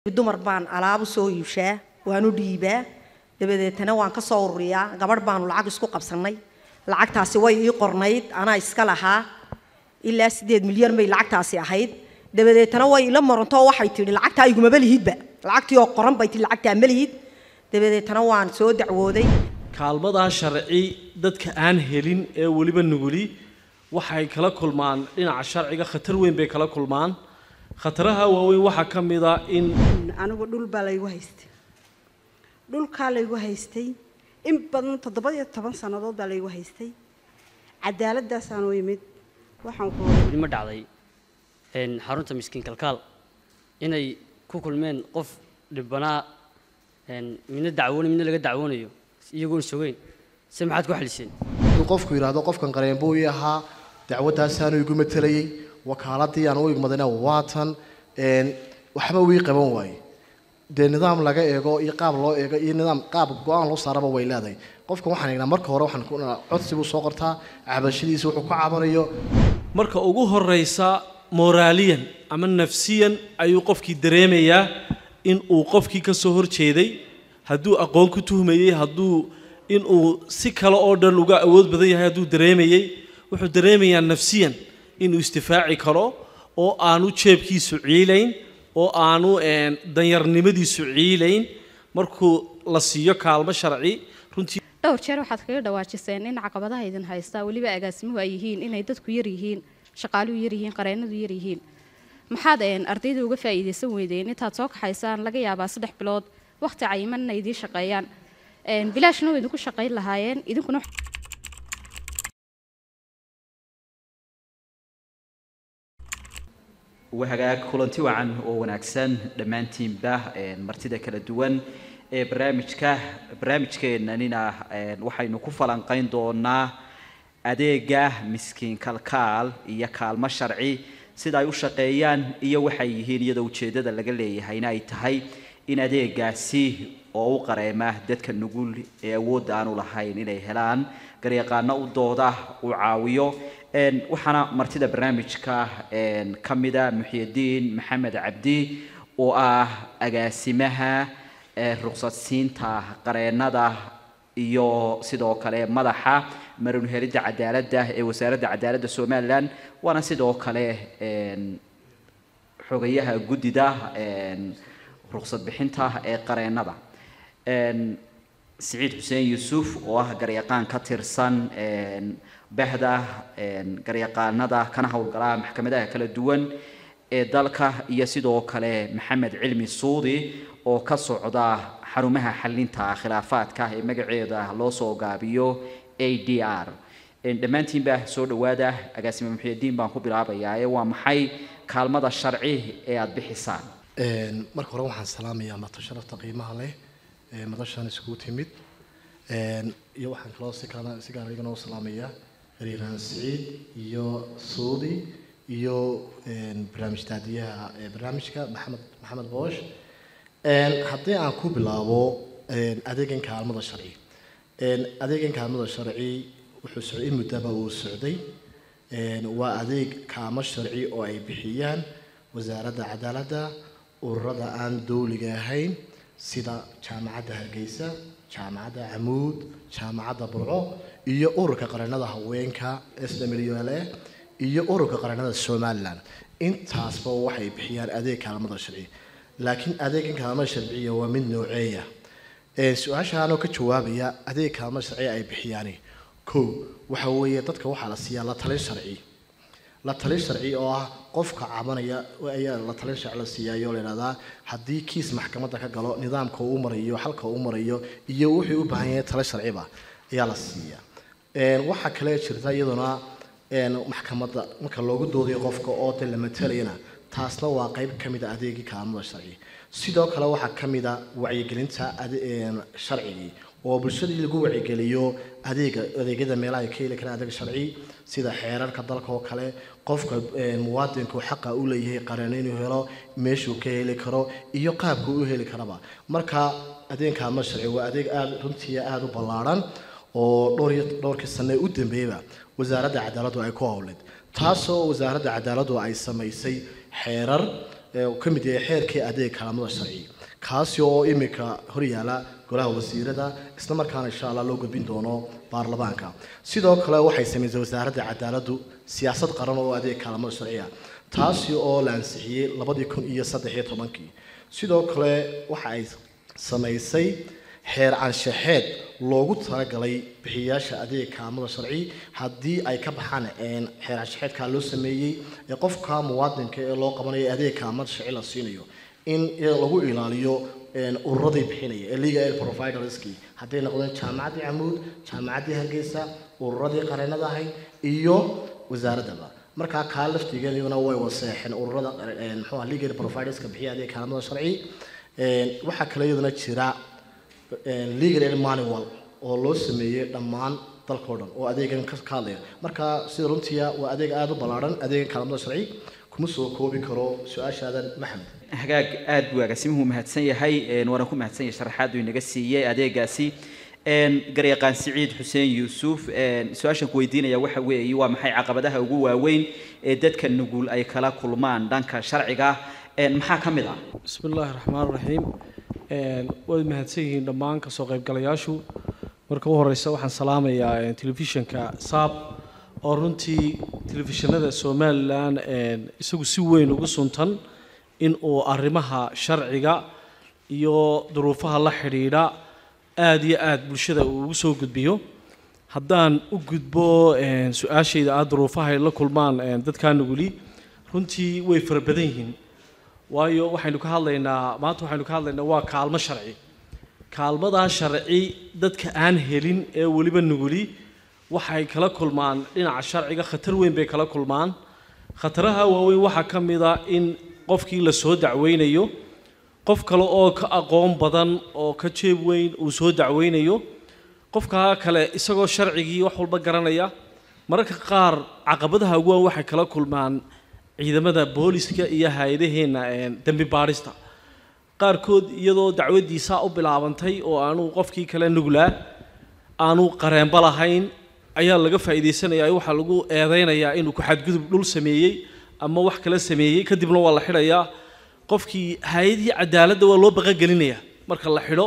dumar baan alaab u soo iibshaa waan u dhiibaa dabadeetana waan ka soo ururiyaa gabadh baanu lacag isku qabsannay lacagtaasi way ii qornayd anaa iska lahaa ilaa sideed milyan bay lacagtaasi ahayd dabadeetana way ila marantoo waxay tidhi lacagtaa igumaba lihidba lacagtii oo qoran bay tidhi lacagtaa ma lihid dabadeetana waan soo dacwooday kaalmadaa sharci dadka aan helin ee weliba nuguli waxay kala kulmaan dhinaca sharciga khatar weyn bay kala kulmaan khataraha waaweyn waxaa ka mid a in anigu dhul baa laygu haystay dhulkaa laygu haystay in badan toddoba iyo toban sannadood baa laygu haystay cadaaladdaasaan u imid waxaan ku weli ma dhacday een, xarunta miskiin kalkaal inay ku kulmeen qof dhibbanaa een, midna dacwoonay midna laga dacwoonayo iyagoon sogeyn se maxaad ku xaliseen inuu qofku yidhaahdo qofkan qareen buu ii ahaa dacwadaasaanu igu matelayey wakaaladii aan u igmadayna waatan een, waxba wii qaban waaye dee nidaam laga eego iyo qaab loo eego iyo nidaam qaab go-aan loo saaraba way leedahay qofkan waxaan egnaa marka hore waxaan ku codsi buu soo qortaa cabashadiisa wuxuu ku cabanayo marka ugu horeysa moraaliyan ama nafsiyan ayuu qofkii dareemayaa in uu qofkii ka soo horjeeday hadduu aqoon ku tuhmayey hadduu inuu si kale oo dhan uga awood badan yahay hadduu dareemayey wuxuu dareemayaa nafsiyan inuu isdifaaci karo oo aanu jeebkiisu ciilayn oo aanu een, danyarnimadiisu ciilayn markuu la siiyo kaalmo sharci runtii dhowr jeer waxaad kaga dhawaajiseen in caqabadaha idin haystaa weliba agaasimuhu ay yihiin inay dadku yar yihiin shaqaaluhu yar yihiin qareenadu yar yihiin maxaad een, ardayda uga faa'iidaysan weydeen intaad soo kaxaysaan laga yaabaa saddex bilood wakhti cayiman inay idiin shaqeeyaan Een, bilaashna way idinku shaqayn lahaayeen idinkuna wahagaag kulanti wacan oo wanaagsan dhammaantiinba een, martida kala duwan ee barnaamijka barnaamijkeennanina een, waxaynu ku falanqayn doonaa adeega miskiin kalkaal iyo kaalmo sharci sida ay u shaqeeyaan iyo waxay yihiin iyadoo ujeeddada laga leeyahayna ay tahay in adeegaasi oo u qareema dadka nugul ee awoodda aanu lahayn inay helaan garyaqaano u dooda uu caawiyo een, waxaana martida barnaamijka een, ka mida muxyidiin maxamed cabdi oo ah agaasimaha ee ruqsadsiinta qareennada iyo sidoo kale madaxa marun helidda cadaaladda ee wasaaradda cadaaladda somalilan waana sidoo kale een, xogayaha guddida een, ruqsad bixinta ee qareennada Een, siciid xuseen yuusuf oo ah garyaqaan ka tirsan een, bahda een, garyaqaanada kana howlgala maxkamadaha kala duwan ee dalka iyo sidoo kale maxamed cilmi suudi oo ka socda xarumaha xalinta khilaafaadka ee magaceeda loo soo gaabiyo a d r Een, dhammaantiinba soo dhowaada agaasime muxyidiin baan ku bilaabayaa ee waa maxay kaalmada sharci ee aada bixisaan Een, marka hore waxaan salaamayaa marto sharafta qiimaha leh ee madashan iskugu timid Een, iyo waxaan kaloo si kala si gaar igana u salaamayaa riiraan siciid iyo suudi iyo een, barnaamij daadiyaha ee barnaamijka maxamed maxamed boosh Een, haddii aan ku bilaabo een, adeegan kaalmada sharci Een, adeegan kaalmada sharci wuxuu socday in muddaba uu socday Een, waa adeeg kaamo sharci oo ay bixiyaan wasaaradda cadaaladda ururada aan dowliga ahayn sida jaamacadda hargeysa jaamacadda camuud jaamacadda burco iyo ururka qareennada haweenka s w l a iyo ururka qareennada somalilan intaasba waxay bixiyaan adeeg kaalmada sharci laakiin adeegan kaalmada sharciya waa mid nooceeya Ee, su-aashaanoo ka jawaabaya adeeg kaalmada sharci ay bixiyaani kow waxa weeye dadka waxaa la siiyaa la talin sharci la talin sharci oo ah qofka cabanaya ayaa la talin sharci la siiyayo la yidhahdaa haddii kiis maxkamadda ka galo nidaamka uu marayo halka uu marayo iyo wuxuu u baahan yahay talo sharciba ayaa la siiyaa Een, waxaa kale jirta iyaduna een, maxkamadda marka loogu doodayo qofka oo de la matalayana taasna waa qayb ka mid a adeegii kaalmada sharci sidoo kale waxaa ka mid a wacyigelinta ade- een, sharcigii oo bulshadii lagu wacyigeliyo adeega adeegyada meelaha ay ka heli karaan adeeg sharci sida xeerarka dalka oo kale qofka een, muwaadinku xaqa u leeyahay qareen inuu helo meeshuu ka heli karo iyo qaabka uu heli karaba marka adeeg kaalmada sharci waa adeeg aada runtii aada u ballaaran oo dhowr iyo dhowrkii sane u dambeeyaba wasaaradda cadaaladdu ay ku howleed taasoo wasaaradda cadaaladdu ay samaysay xeerar ee uu ka mid yahay xeerkii adeeg kaalmada sharci kaasi oo imika horyaala golaha wasiirada isla markaana insha allah loo gudbin doono baarlamaanka sidoo kale waxay samaysay wasaaradda cadaaladdu siyaasad qaran oo adeeg kaalmada sharciya taasi oo la ansixiyey labadii kun iyo saddex iyo tobankii sidoo kale waxa ay samaysay xeer anshaxeed loogu talagalay bixiyaasha adeeg kaalmada sharci haddii ay ka baxaan een, xeer anshaxeedkaa loo sameeyey ee qofka muwaadinka ee loo qabanayo adeeg kaalmada sharci la siinayo in lagu ilaaliyo een, ururadii bixinaya ee legal aid providerskii hadday noqdeen jaamacaddii camuud jaamacaddii hargeysa ururadii qareenada ahayd iyo wasaaraddaba markaa kaa laftigeeda iyaduna way waseexeen ururada een, muxuu ahaa legal aid providerska bixiya adeeg kaalmada sharci Een, waxaa kale iyaduna jira een, legal aid manual oo loo sameeyey dhammaan dalkao dhan oo adeegan ka ka hadlaya marka sida runtiya waa adeeg aada u ballaaran adeegan kaalmada sharci kuma soo koobi karo su-aashaadan maxamed hagaag aad buu agaasimuhu mahadsan yahay een, waana ku mahadsan yahay sharaxaad uu inaga siiyey adeegaasi een, garyaqaan siciid xuseen yuusuf een, su-aashan ku weydiinaya waxa weeye waa maxay caqabadaha ugu waaweyn ee dadka nugul ay kala kulmaan dhanka sharciga een, maxaa ka mid ah بسم الله الرحمن الرحيم een way mahadsan yihiin dhammaan kasoo qaybgalayaashu marka u horeysa waxaan salaamayaa een, telefishinka saab oo runtii telefishinada somalilan een, isagu si weyn ugu suntan in uu arrimaha sharciga iyo duruufaha la xidhiidha aada iyo aada bulshada uu ugu soo gudbiyo haddaan u gudbo een, su-aashayda ah duruufaha ay la kulmaan een, dadkaa nuguli runtii way fara badan yihiin waayo waxaynu ka hadlaynaa maanta waxaynu ka hadlaynaa waa kaalmo sharci kaalmadaa sharci dadka aan helin ee weliba nuguli waxay kala kulmaan dhinaca sharciga khatar weyn bay kala kulmaan khataraha waaweyn waxaa ka mid a in qofkii la soo dacweynayo qof kale oo ka aqoon badan oo ka jeeb weyn uu soo dacweynayo qofkaa kale isagoo sharcigii wax walba garanaya mararka qaar caqabadaha ugu weyn waxay kala kulmaan ciidamada booliska iyo hay-adaheenna een, dembi baadhista qaarkood iyadoo dacwadiisaa u bilaabantay oo aanu qofkii kale nuglaa aanu qareenba lahayn ayaa laga faa'iidaysanaya waxaa lagu eedeynayaa inuu ku xadgudub dhul sameeyey ama wax kale sameeyey kadibna waa la xidhayaa qofkii hay-adii cadaaladda waa loo baqagelinayaa marka la xidho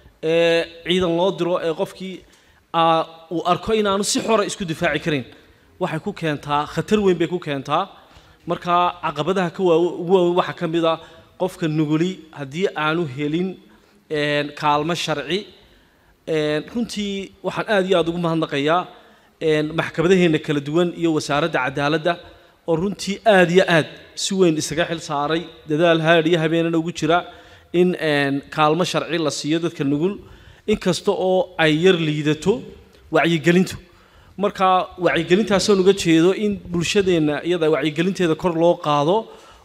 ee ciidan loo diro ee qofkii aa, uu arko inaanu si xora isku difaaci karin waxay ku keentaa khatar weyn bay ku keentaa marka caqabadaha ka waa ugu waaweyn waxaa ka mid a qofka nuguli haddii aanu helin een, kaalmo sharci een, runtii waxaan aada iyo aada ugu mahadnaqayaa een, maxkamadaheena kala duwan iyo wasaaradda cadaaladda oo runtii aada iyo aad si weyn isaga xil saaray dadaal haadh iyo habeenana ugu jira in een, kaalmo sharci la siiyo dadka nugul inkasta oo ay yar liidato wacyigelintu marka wacyigelintaasaan uga jeedo in bulshadeenna iyada wacyigelinteeda kor loo qaado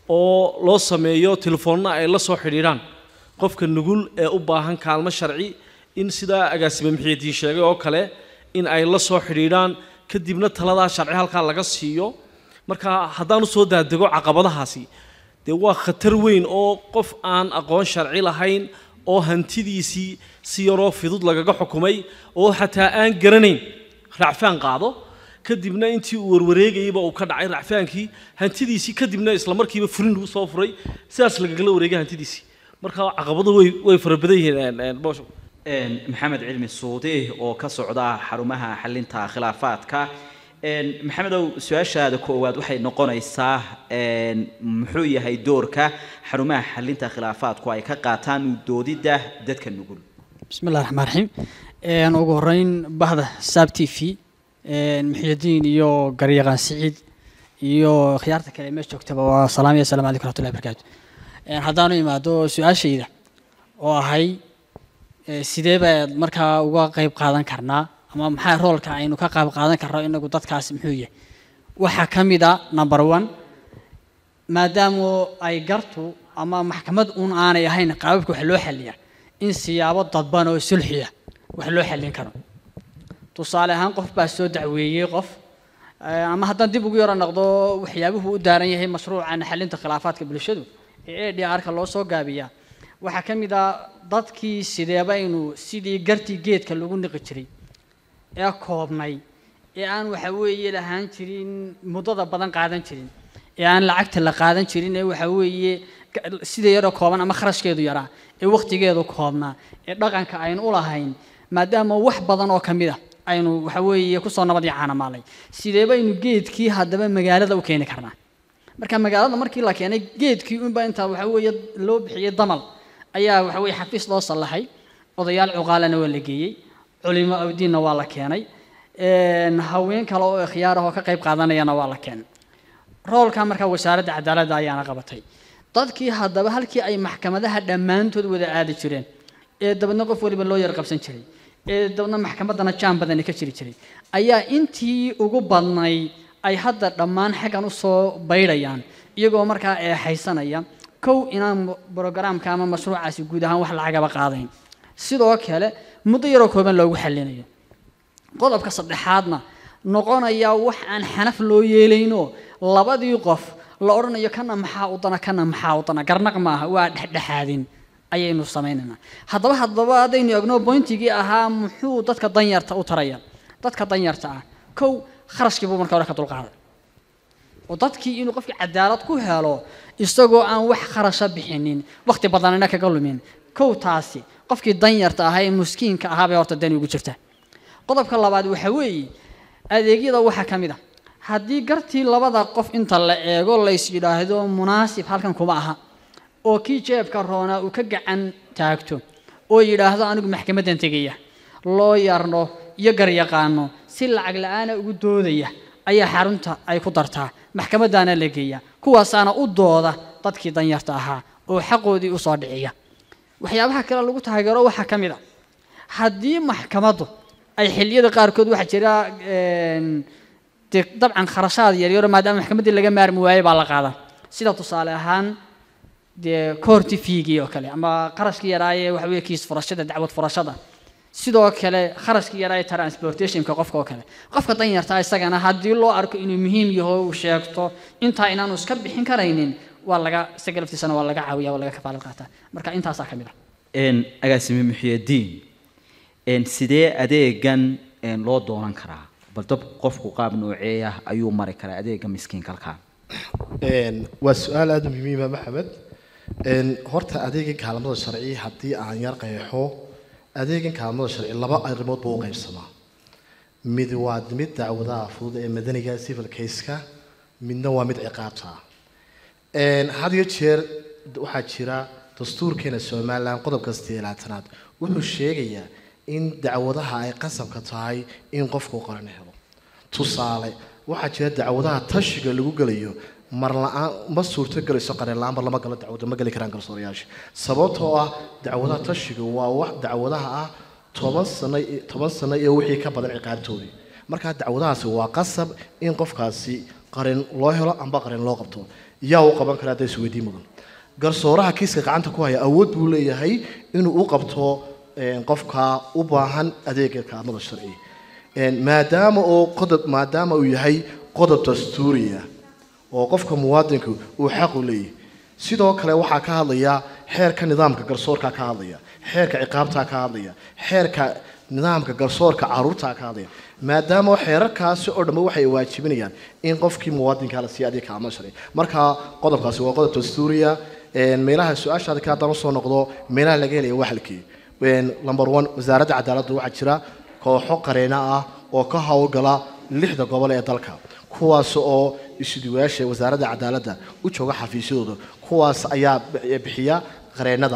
oo loo sameeyo telefoonna ay la soo xidhiidhaan qofka nugul ee u baahan kaalmo sharci in sidaa agaasime mixiidiin sheegay oo kale in ay la soo xidhiidhaan kadibna taladaa sharci halkaa laga siiyo marka haddaan usoo daadego caqabadahaasi dee waa khatar weyn oo qof aan aqoon sharci lahayn oo hantidiisii si yaroo fidud lagaga xukumay oo xataa aan garanayn racfaan qaado kadibna intii uu warwareegayeyba uu ka dhacay racfaankii hantidiisii kadibna isla markiiba furin lagu soo furay sidaas lagagala wareegay hantidiisii marka caqabadu way way fara badan yihiin boosho Een, maxamed cilmi suudi oo ka socda xarumaha xalinta khilaafaadka Een, maxamedow su-aashaada koowaad waxay noqonaysaa een, muxuu yahay doorka xarumaha xalinta khilaafaadku ay ka qaataan u doodidda dadka nugul بسم الله الرحمن الرحيم een ugu horeyn bahda saab t v een muxyidiin iyo garyaqaan siciid iyo khiyaarta kale ee meesha joogtaba waa salaam iyo assalaamu calaykum waraxmatullahi wabarakaatu een haddaanu imaado su-aashayda oo ahay ee, sidee baad markaa uga qayb qaadan karnaa ama maxaa roolka aynu ka qayb qaadan karno inagu dadkaasi muxuu yahay waxaa ka mid a number one maadaama ay gartu ama maxkamad uun aanay ahayn qaababka wax loo xaliya in siyaabo dadban oo sulxiya wax loo xallin karo tusaale ahaan qof baa soo dacweeyey qof eh, ama haddaan dib ugu yaro noqdo waxyaabuhu u daaran yahay mashruucan xalinta khilaafaadka bulshadu ee a d r-ka loo soo gaabiyaa waxaa ka mid ah dadkii sideeba inuu sidii gartii geedka lagu niqi jiray ee koobnay ee aan waxa weeye lahaan jirin muddada badan qaadan jirin ee aan lacagta la qaadan jirin ee waxa weeye ka- sida yaroo kooban ama kharashkeedu yaraa ee waqtigeedu koobnaa ee dhaqanka aynu u lahayn maadaama wax badan oo ka mid a aynu waxa weeye kusoo nabad iyo caanamaalay sidee baynu geedkii haddaba magaalada u keeni karnaa marka magaalada markii la keenay geedkii unbaa intaa waxa weeye loo bixiyey damal ayaa waxa weeye xafiis loo sallaxay odayaal cuqaalana waa la geeyey culimo awdiinna waa la keenay een, haween kale oo ikhyaar ah oo ka qayb qaadanayana waa la keenay roolka markaa wasaaradda cadaaladda ayaana qabatay dadkii haddaba halkii ay maxkamadaha dhammaantood wada aadi jireen ee dabadna qof waliba loo yar qabsan jiray ee dabadna maxkamaddana jaan badani ka jiri jiray ayaa intii ugu badnay ay hadda dhammaan xaggan usoo baydhayaan iyagoo markaa eexaysanaya kow inaan brogaraamka ama mashruucaasi guud ahaan wax lacagaba qaadayn sidoo kale muddo yaroo kooban loogu xallinayo qodobka saddexaadna noqonaya wax aan xanaf loo yeelayno labadii qof la odhanayo kana maxaa u dana kana maxaa u dana garnaq maaha waa dhexdhexaadin ayaynu samaynaynaa haddaba haddaba haddaynu egno boyntigii ahaa muxuu dadka danyarta u taraya dadka danyarta ah kow kharashkii buu marka hore ka dulqaaday oo dadkii inuu qofkii cadaalad ku helo isagoo aan wax kharasha bixinin waqti badanina kaga lumin kow taasi qofkii danyarta ahaa ee muskiinka ahaa bay horta dani ugu jirta qodobka labaad waxa weeye adeegyada waxaa ka mid a haddii gartii labada qof inta la eego lays yidhaahdo munaasib halkan kuma aha oo kii jeebka roonaa uu ka gacan taagto oo yidhaahdo anigu maxkamaddan tegaya loo yarno iyo garyaqaano si lacag la-aana ugu doodaya ayaa xarunta ay ku dartaa maxkamaddaana la geeya kuwaasaana u dooda dadkii danyarta ahaa oo xaqoodii usoo dhiciya waxyaabaha kale lagu taageero waxaa ka mid a haddii maxkamaddu ay xilliyada qaarkood waxaa jira een, dee dabcan kharashaad yaryaro maadaama maxkamaddii laga maarmi waayey baa la qaadaa sida tusaale ahaan dee koorti fiigii oo kale ama qarashkii yaraaye waxa weeye kiis furashada dacwad furashada sidoo kale kharashkii yaraaye transportationka qofka oo kale qofka danyartaa isagana haddii loo arko inuu muhiim yaho uu sheegto intaa inaanu iska bixin karaynin waa laga isaga laftiisana waa laga caawiya waa laga kafaalad qaataa marka intaasaa ka mid ah een agaasime muxiyadiin een sidee adeegan een loo doonan karaa bal dab qofku qaab noocee ah ayuu mari karaa adeega miskiin kalkaa Een, waa su-aal aada u muhiima maxamed Een, horta adeegan kaalmada sharci haddii aan yar qeexo adeegan kaalmada sharci laba arrimood buu u qaybsamaa mid waa mid dacwadaha fudud ee madaniga civil case-ka midna waa mid ciqaabta ah Een, had iyo jeer waxaa jira dastuurkeena somalilan qodobka sideelaatanaad wuxuu sheegayaa in dacwadaha ay qasabka tahay in qofku qaran helo tusaale waxaa jira dacwadaha tashiga lagu gelayo mar la-aan ma suurto gelayso qareen la-aan mar lama galo dacwada ma geli karaan garsoorayaasha sababtoo ah dacwadaha tashiga waa wax dacwadaha ah toban sano i- toban sano iyo wixii ka badan ciqaabtoodii markaa dacwadahaasi waa qasab in qofkaasi qarin loo helo amba qarin loo qabto yaa u qaban karaa hadda isweydiin mudan garsooraha kiiska gacanta ku haya awood buu leeyahay inuu u qabto een, qofka u baahan adeega kaalmada sharci Een, maadaama oo qodob maadaama uu yahay qodob dastuuriya oo qofka muwaadinku uu xaq u leeyahay sidoo kale waxaa ka hadlaya xeerka nidaamka garsoorka ka hadlaya xeerka ciqaabta ka hadlaya xeerka nidaamka garsoorka caruurta ka hadlaya maadaama xeerarkaasi oo dhambe waxay waajibinayaan in qofkii muwaadinka la siiya adeeg kaalmada sharci marka qodobkaasi waa qodob dastuuriya Een, meelaha su-aashaada ka haddana soo noqdo meelaha laga helaya waa halkii Een, number one wasaaradda cadaaladda waxaa jira kooxo qareena ah oo ka howlgala lixda gobol ee dalka kuwaas oo isuduwayaasha wasaaradda cadaaladda u jooga xafiisyadooda kuwaas ayaa bi- bixiya qareenada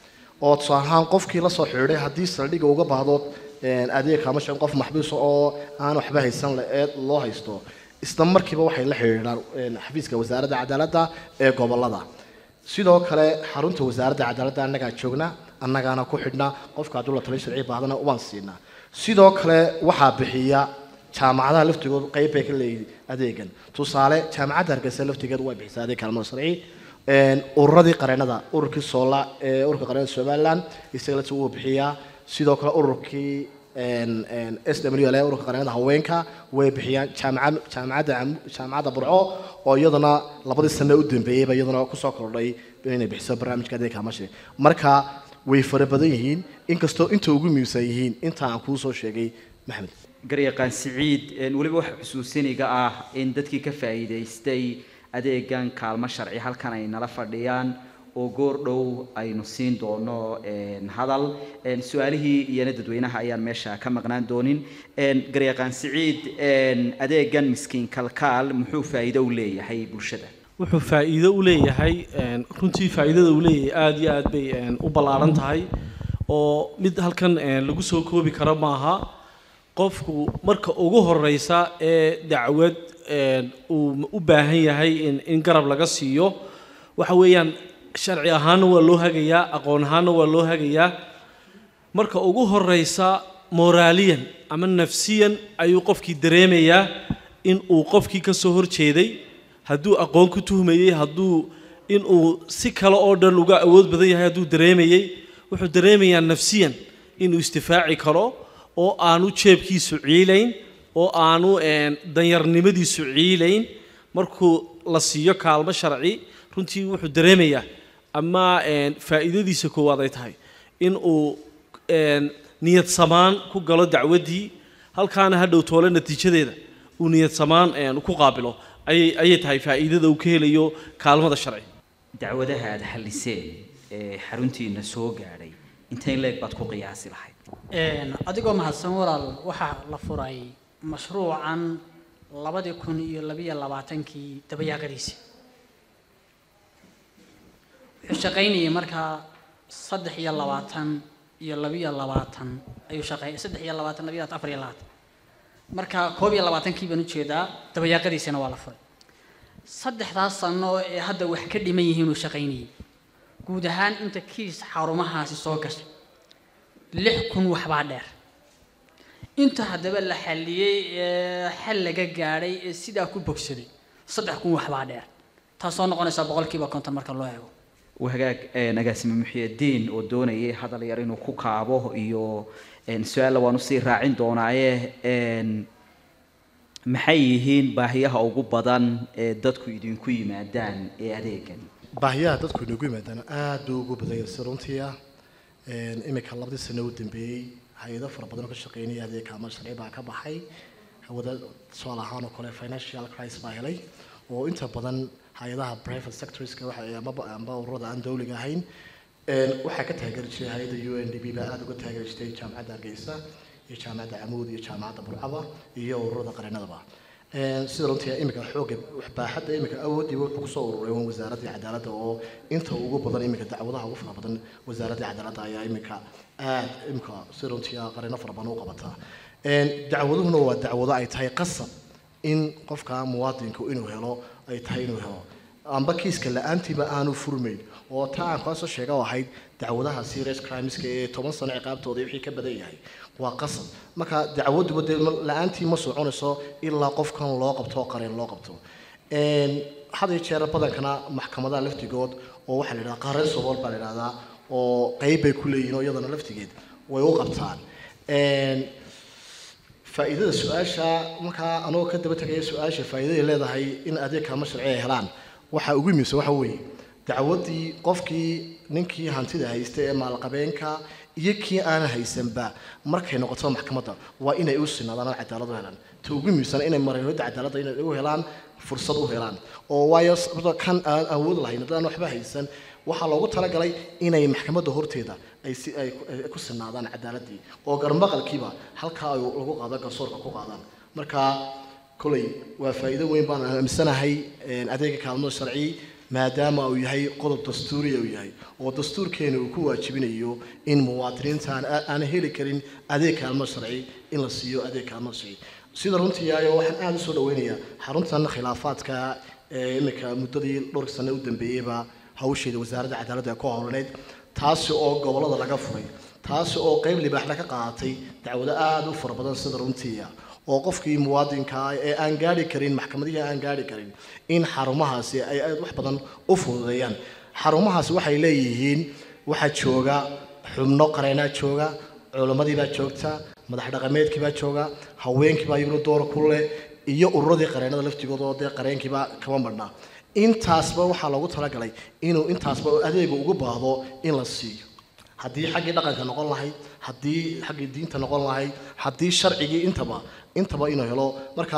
oo tusaale ahaan qofkii la soo xidhiidhay haddii saldhigga uga baahdo een, adeeg ama shan qof maxbuus oo aan waxba haysan le- ee loo haysto isla markiiba waxay la xidhiidhaan een, xafiiska wasaaradda cadaaladda ee gobolada sidoo kale xarunta wasaaradda cadaaladda annagaa joogna annagaana ku xidhna qofka hadduu la talin sharci baadana waan siinaa sidoo kale waxaa bixiya jaamacadaha laftigood qayb bay ka leeyihiin adeegan tusaale jaamacadda hargeysa laftigeed way bixisaa adeeg kaalmada sharci Een, ururadii qareenada ururkii soola ee ururka qareenada somaliland isaga laftigu wuu bixiyaa sidoo kale ururkii een, een, s w l ururka qareenada haweenka way bixiyaan jaamacad jaamacadda Cam- jaamacadda burco oo iyadana labadii sano u dambeeyeyba iyadana kusoo kordhay inay bixiso barnaamijka adeeg kaalmada sharci marka way fara badan yihiin inkastoo inta ugu muhiimsan yihiin inta aan kuu soo sheegay maxmed garyaqaan siciid een, weliba waxa xusuusiniga ah in dadkii ka faa'iidaystay adeegan kaalmo sharci halkan ay nala fadhiyaan oo goor dhow aynu siin doono een, hadal een, su-aalihii iyana dadweynaha ayaan meesha ka maqnaan doonin een, garyaqaan siciid een, adeegan miskiin kalkaal muxuu faa'iido u leeyahay bulshada wuxuu faa'iido u leeyahay een, runtii faa'iidada uu leeyahay aada iyo aad bay een, u ballaaran tahay oo mid halkan een, lagu soo koobi karo maaha qofku marka ugu horeysa ee dacwad een, uu u baahan yahay in, in garab laga siiyo waxa weeyaan sharci ahaanna waa loo hagayaa aqoon ahaanna waa loo hagayaa marka ugu horeysa moraaliyan ama nafsiyan ayuu qofkii dareemayaa in uu qofkii ka soo horjeeday hadduu aqoon ku tuhmayey hadduu inuu si kale oo dhan uga awood badan yahay hadduu dareemayey wuxuu dareemayaa nafsiyan inuu istifaaci karo oo aanu jeebkiisu ciilayn oo aanu een, danyarnimadiisu ciilayn markuu la siiyo kaalmo sharci runtii wuxuu dareemayaa ama een, faa'iidadiisa koowaad ay tahay in uu een, niyad samaan ku galo dacwaddii halkaana hadhow toole natiijadeeda uu niyad samaan een, ku qaabilo ayay ayay tahay faa'iidada uu ka helayo kaalmada sharci dacwadaha aada xalliseen ee xaruntiina soo gaadhay intay leeg baad ku qiyaasi lahayd Een, adigoo mahadsan walaal waxaa la furay mashruucan labadii kun iyo labiyo labaatankii dabayaaqadiisi wuxuu shaqaynayay markaa saddex iyo labaatan iyo labiyo labaatan ayuu shaqeey saddex iyo labaatan labiyo labaatan afar iyo labaatan marka koob iyo labaatankii baan ujeedaa dabayaaqadiisina waa la furay saddexdaas sano ee hadda wax ka dhiman yihiin uu shaqaynayay guud ahaan inta kiis xarumahaasi soo gashay lix kun waxbaa dheer inta haddaba la xalliyey ee xal laga gaadhay ee sidaa ku bogsaday saddex kun waxbaa dheer taasoo noqonaysa boqolkiiba konton marka loo eego wahagaag een, agaasime muxiidiin oo doonayay hadal yar inuu ku kaabo iyo een, su-aalla waan usii raacin doonaaye een, maxay yihiin baahiyaha ugu badan ee dadku idinku yimaadaan ee adeegan baahiyaha dadku inagu yimaadaan aad buu ugu badan yahay si runtii ah Een, imika labadii sano u dambeeyey hay-ado fara badan oo ka shaqeynaya adeegka ama sharci baa ka baxay hawada tusaale ahaan oo kale financial crisis baa helay oo inta badan hay-adaha private sectorska waxa ay amaba amba ururada aan dawliga ahayn Een, waxaa ka taageeri jiray hay-adda u n d b baa aada uga taageeri jirtay jaamacadda hargeysa iyo jaamacadda camuud iyo jaamacadda burcaba iyo ururada qareenadaba Een, sida runtii imika xooga waxbaaxadda imika awoodiiba wuxuu kusoo ururay un wasaaradda cadaaladda oo inta ugu badan imika dacwadaha ugu fara badan wasaaradda cadaaladda ayaa imika aad imika sida runtii qareeno fara badan u qabataa Een, dacwaduhuna waa dacwado ay tahay qasab in qofka muwaadinku inuu helo ay tahay inuu helo amba kiiska la-aantiiba aanu furmayn oo taa aan kaasoo sheega oo ahayd dacwadaha serious crimeska ee toban sano ciqaabtooda wixii ka badan yahay waa qasab marka dacwaduba dee ma- la-aantii ma soconayso ilaa qofkan loo qabto oo qareen loo qabto Een, had iyo jeer badankana maxkamadaha laftigood oo waxaa la yidhahdaa qareen sobool baa la yidhahdaa oo qeyb bay ku leeyihiin oo iyadana laftigeed way u qabtaan Een, faa'iidada su-aasha markaa anoo ka daba tegaya su-aasha faa'iidaday leedahay in adeeg kaalmo sharci ay helaan waxaa ugu muhiimsan waxa weeye dacwaddii qofkii ninkii hantida haysta ee maalqabeenka iyo kii aanan haysanba markay noqoto maxkamadda waa inay u sinaadaan oo cadaalad u helaan ta ugu muhiimsan inay mareynooda cadaaladda inay u helaan fursad u helaan oo waayo sababtoo kan aan awood lahayn haddaan waxba haysan waxaa loogu talagalay inay maxkamadda horteeda ay si ay ku- ay ku sinaadaan cadaaladdii oo garmaqalkiiba halkaa ay lagu qaado garsoorka ku qaadaan marka kolay waa faa'iido weyn baan aaminsanahay een, adeega kaalmada sharci maadaama uu yahay qodob dastuuriya uu yahay oo dastuurkeena uu ku waajibinayo in muwaadiniinta aan aan heli karin adeeg kaalmada sharci in la siiyo adeeg kaalmada sharci sida runtii ayo waxaan aada u soo dhaweynayaa xaruntan khilaafaadka ee imika muddadii dhowrka sano u dambeeyeyba hawsheeda wasaaradda cadaaladda ee ku howlaneyd taasi oo gobollada laga furay taasi oo qeyb libaaxna ka qaadatay dacwado aada u fara badan sida runtii ah oo qofkii muwaadinka ah ee aan gaari karin maxkamadihii aan gaari karin in xarumahaasi ay aad wax badan u fududeeyaan xarumahaasi waxay leeyihiin waxaa jooga xubno qareenaa jooga culimmadii baa joogta madax dhaqameedkii baa jooga haweenkii baa iyaguna door ku leh iyo ururadii qareenada laftigooda oo dee qareenkiiba kama madhnaa intaasba waxaa loogu talagalay inuu intaasba adeega ugu baahdo in la siiyo haddii xaggii dhaqanka noqon lahayd haddii xaggii diinta noqon lahayd haddii sharcigii intaba intaba inuu helo marka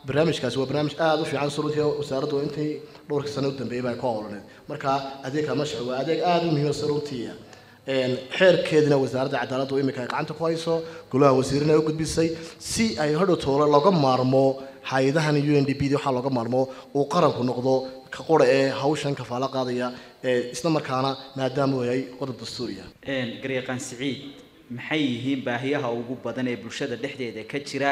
barnaamijkaasi waa barnaamij aada u fiican suruntii wasaaraddu intay dhowrka sano u dambeeyay baa ka howlaneed marka adeegka mashruc waa adeeg aada u muhiima suruntiiya xeerkeedina wasaaradda cadaaladdu iminka ay gacanta ku hayso golaha wasiirina ay u gudbisay si ay hadhow toole looga maarmo hay-adahan u n d b d waxaa looga maarmo uu qaranku noqdo ka qura ee hawshan kafaalo qaadaya ee isla markaana maadaama uu yahay qodob dastuuriya garyaqaan siciid maxay yihiin baahiyaha ugu badan ee bulshada dhexdeeda ka jira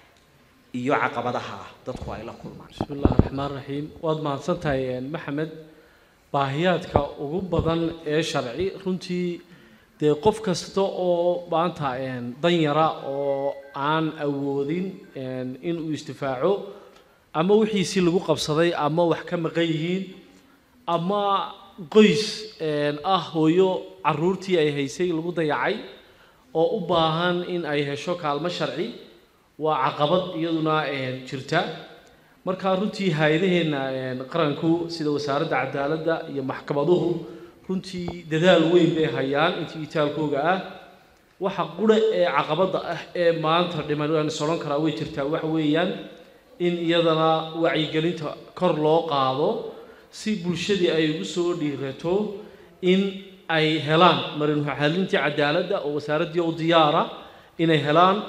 iyo caqabadaha dadku ay la kulmaan بسم الله الرحمن الرحيم waad mahadsantahay maxamed baahiyaadka ugu badan ee sharci runtii dee qof kasta oo maanta danyara oo aan awoodin inuu istifaaco ama wixiisii lagu qabsaday ama wax ka maqan yihiin ama qoys ah hooyo caruurtii ay haysay lagu dayacay oo u baahan in ay hesho kaalmo sharci waa caqabad iyaduna jirta marka runtii hay-adaheenna qaranku sida wasaaradda cadaaladda iyo maxkamaduhu runtii dadaal weyn bay hayaan intii itaalkooga ah waxa qura ee caqabadda ah ee maanta dhiman aan is odhan karaa way jirtaa waxa weeyaan in iyadana wacyigelinta kor loo qaado si bulshadii ay ugu soo dhiirato in ay helaan marin xalintii cadaaladda oo wasaaraddii u diyaara inay helaan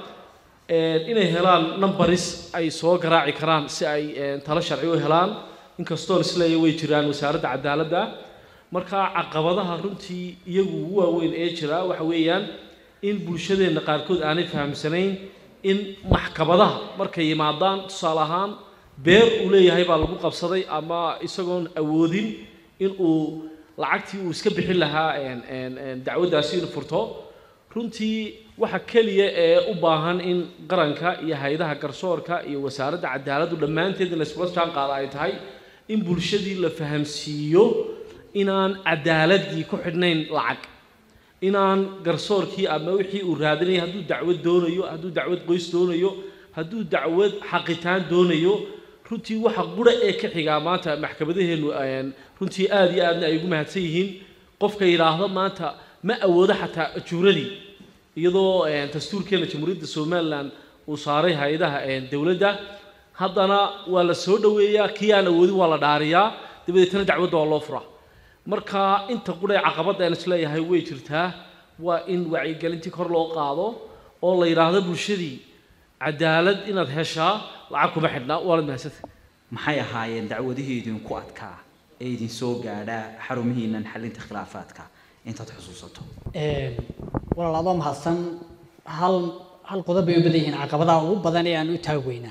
inay helaan numbaris ay soo garaaci karaan si ay talo sharci u helaan inkastoon isleeya way jiraan wasaaradda cadaaladda marka caqabadaha runtii iyagu ugu waaweyn ee jira waxa weeyaan in bulshadeenna qaarkood aanay fahamsanayn in maxkamadaha markay yimaadaan tusaale ahaan beer uu leeyahay baa lagu qabsaday ama isagoon awoodin in uu lacagtii uu iska bixin lahaa dacwaddaasi inuu furto runtii waxa keliya ee u baahan in qaranka iyo hay-adaha garsoorka iyo wasaaradda cadaaladdu dhammaanteed in laysula jaan qaada ay tahay in bulshadii la fahamsiiyo inaan cadaaladii ku xidhnayn lacag inaan garsoorkii ama wixii uu raadinaya hadduu dacwad doonayo hadduu dacwad qoys doonayo hadduu dacwad xaqitaan doonayo runtii waxa qura ee ka xigaa maanta maxkamadaheennu runtii aada iyo aadna ay ugu mahadsan yihiin qofka yidhaahdo maanta ma awoodo xataa ajuuradii iyadoo dastuurkeena jamhuuriyadda somalilan uu saaray hay-adaha dowladda haddana waa la soo dhoweeyaa kii aan awoodin waa la dhaariyaa dabadeetana dacwadda waa loo furaa marka inta qudhee caqabadda aan isleeyahay way jirtaa waa in wacyigelintii kor loo qaado oo la yidhaahdo bulshadii cadaalad inaad heshaa lacag kuma xidhnaa waanad mahadsanta maxay ahaayeen dacwadihii idinku adkaa ee idin soo gaadha xarumihiinan xalinta khilaafaadka intaad xusuusato walaal adoo mahadsan hal hal qodob bay u badan yihiin caqabadaha ugu badan ee aan u taagweynaa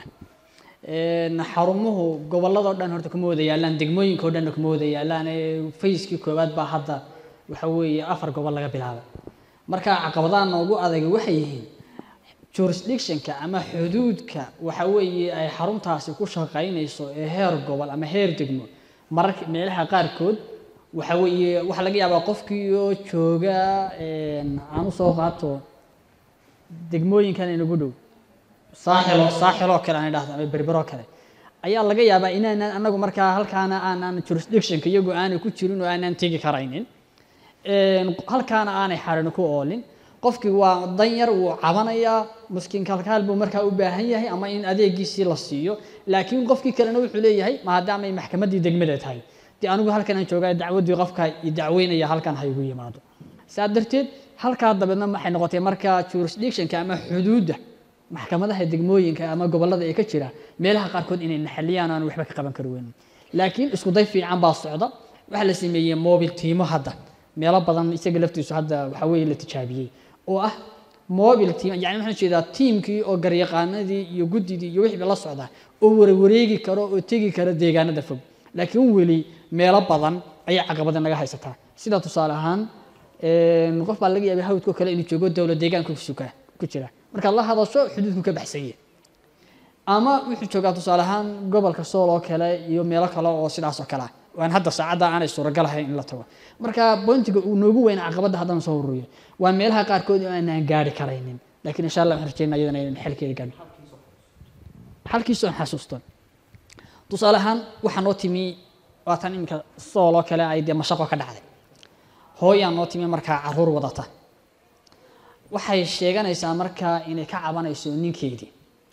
xarumuhu gobolladoo dhan horta kuma wada yaalaan degmooyinkao dhanna kuma wada yaalaan ee fayskii koowaad baa hadda waxa weeye afar gobol laga bilaabay marka caqabadaha noogu adagay waxay yihiin jurisdictionka ama xuduudka waxa weeye ay xaruntaasi ku shaqaynayso ee heer gobol ama heer degmo mararka meelaha qaarkood waxa weeye waxaa laga yaabaa qofkii oo jooga aan usoo qaato degmooyinkan inagu dhow saaxilo saaxiloo kale aan idhahdo ama berberoo kale ayaa laga yaabaa inaanan anagu markaa halkaana aanan jurisdictionka iyagu aanay ku jirin oo aanan tegi karaynin halkaana aanay xarin ku oolin qofkii waa danyar wuu cabanayaa muskiin kalkaal buu markaa u baahan yahay ama in adeegiisii la siiyo laakiin qofkii kalena wuxuu leeyahay maadaamay maxkamaddii degmada tahay dee anigu halkan aan joogaa dacwaddii qofka i dacweynaya halkan ha igu yimaado saa darteed halkaa dabeedna waxay noqotay markaa jurisdictionka ama xuduudda maxkamadaha degmooyinka ama gobollada ee ka jira meelaha qaarkood inay naxaliyaan aan waxba ka qaban kari weynin laakiin isku day fiican baa socda waxaa la sameeyey mobil tiimo hadda meelo badan isaga laftiisu hadda waxa weeye la tijaabiyey oo ah mobil team yani waxaan jeedaa tiimkii oo garyaqaanadii iyo guddidii iyo wixii la socda oo warwareegi karo oo tegi kara deegaanada fog laakiin weli meelo badan ayay caqabada naga haysataa sida tusaale ahaan qof baa laga yaabay hawdkoo kale inuu joogo dowla deegaanka kusuka ku jira markaad la hadasho xuduudku ka baxsanye ama wuxuu joogaa tusaale ahaan gobolka sool oo kale iyo meelo kale oo sidaas oo kale ah waan hadda saacadda aanay suuragal ahayn in la tago marka bointiga uu noogu weyna caqabadda haddaan soo ururiyo waa meelaha qaarkood oo aanaan gaari karaynin laakiin insha allah waxaan rajeynaa iyadana inaan xalkeeda gaadho xalkiisu aan xasuusto tusaale ahaan waxaa noo timi waatan iminka sool oo kale ay dee mashaqo ka dhacday hooyaa noo timi markaa caruur wadata waxay sheeganaysaa markaa inay ka cabanayso ninkeedii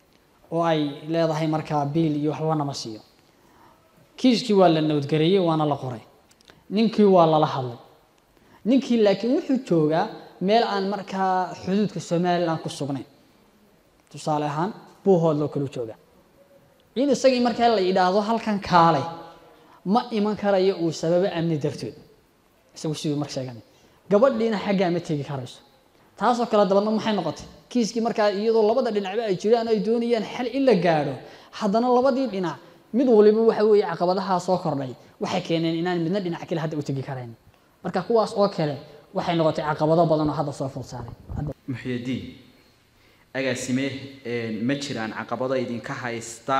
oo ay leedahay markaa biil iyo waxba nama siiyo kiiskii waa la nabadgareeyey waana la qoray ninkii waa lala hadlay ninkii laakiin wuxuu joogaa meel aan markaa xuduudka somalilan ku sugnayn tusaale ahaan buuhoodloo kaluu joogaa in isagii markaa la yidhaahdo halkan kaalay ma iman karayo uu sababo amni dartood isagu siduu mar sheeganay gabadhiina xaggaa ma tegi karayso taasoo kale dabadna maxay noqotay kiiskii markaa iyadoo labada dhinacba ay jiraan ay doonayaan xal in la gaadho haddana labadii dhinac mid waliba waxa weeye caqabadahaa soo kordhay waxay keeneen inaan midna dhinac kale hadda u tegi karayn marka kuwaas oo kale waxay noqotay caqabado badan oo hadda soo food saaray muxyidiin agaasime ma jiraan caqabado idinka haysta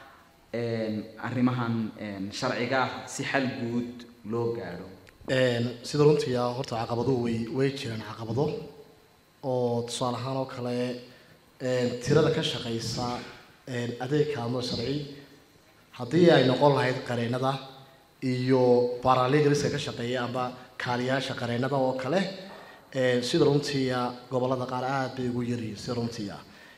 arrimahan sharciga si xal guud loo gaadho sida runtii ah horta caqabaduhu way way jiraan caqabado oo tusaale ahaan oo kale tirada ka shaqaysa adeeg kaalmo sharci haddii ay noqon lahayd qareenada iyo paralegaliska ka shaqeeya amba kaaliyaasha qareenada oo kale sida runtiia gobolada qaar aad bay ugu yaryihiin sida runtiia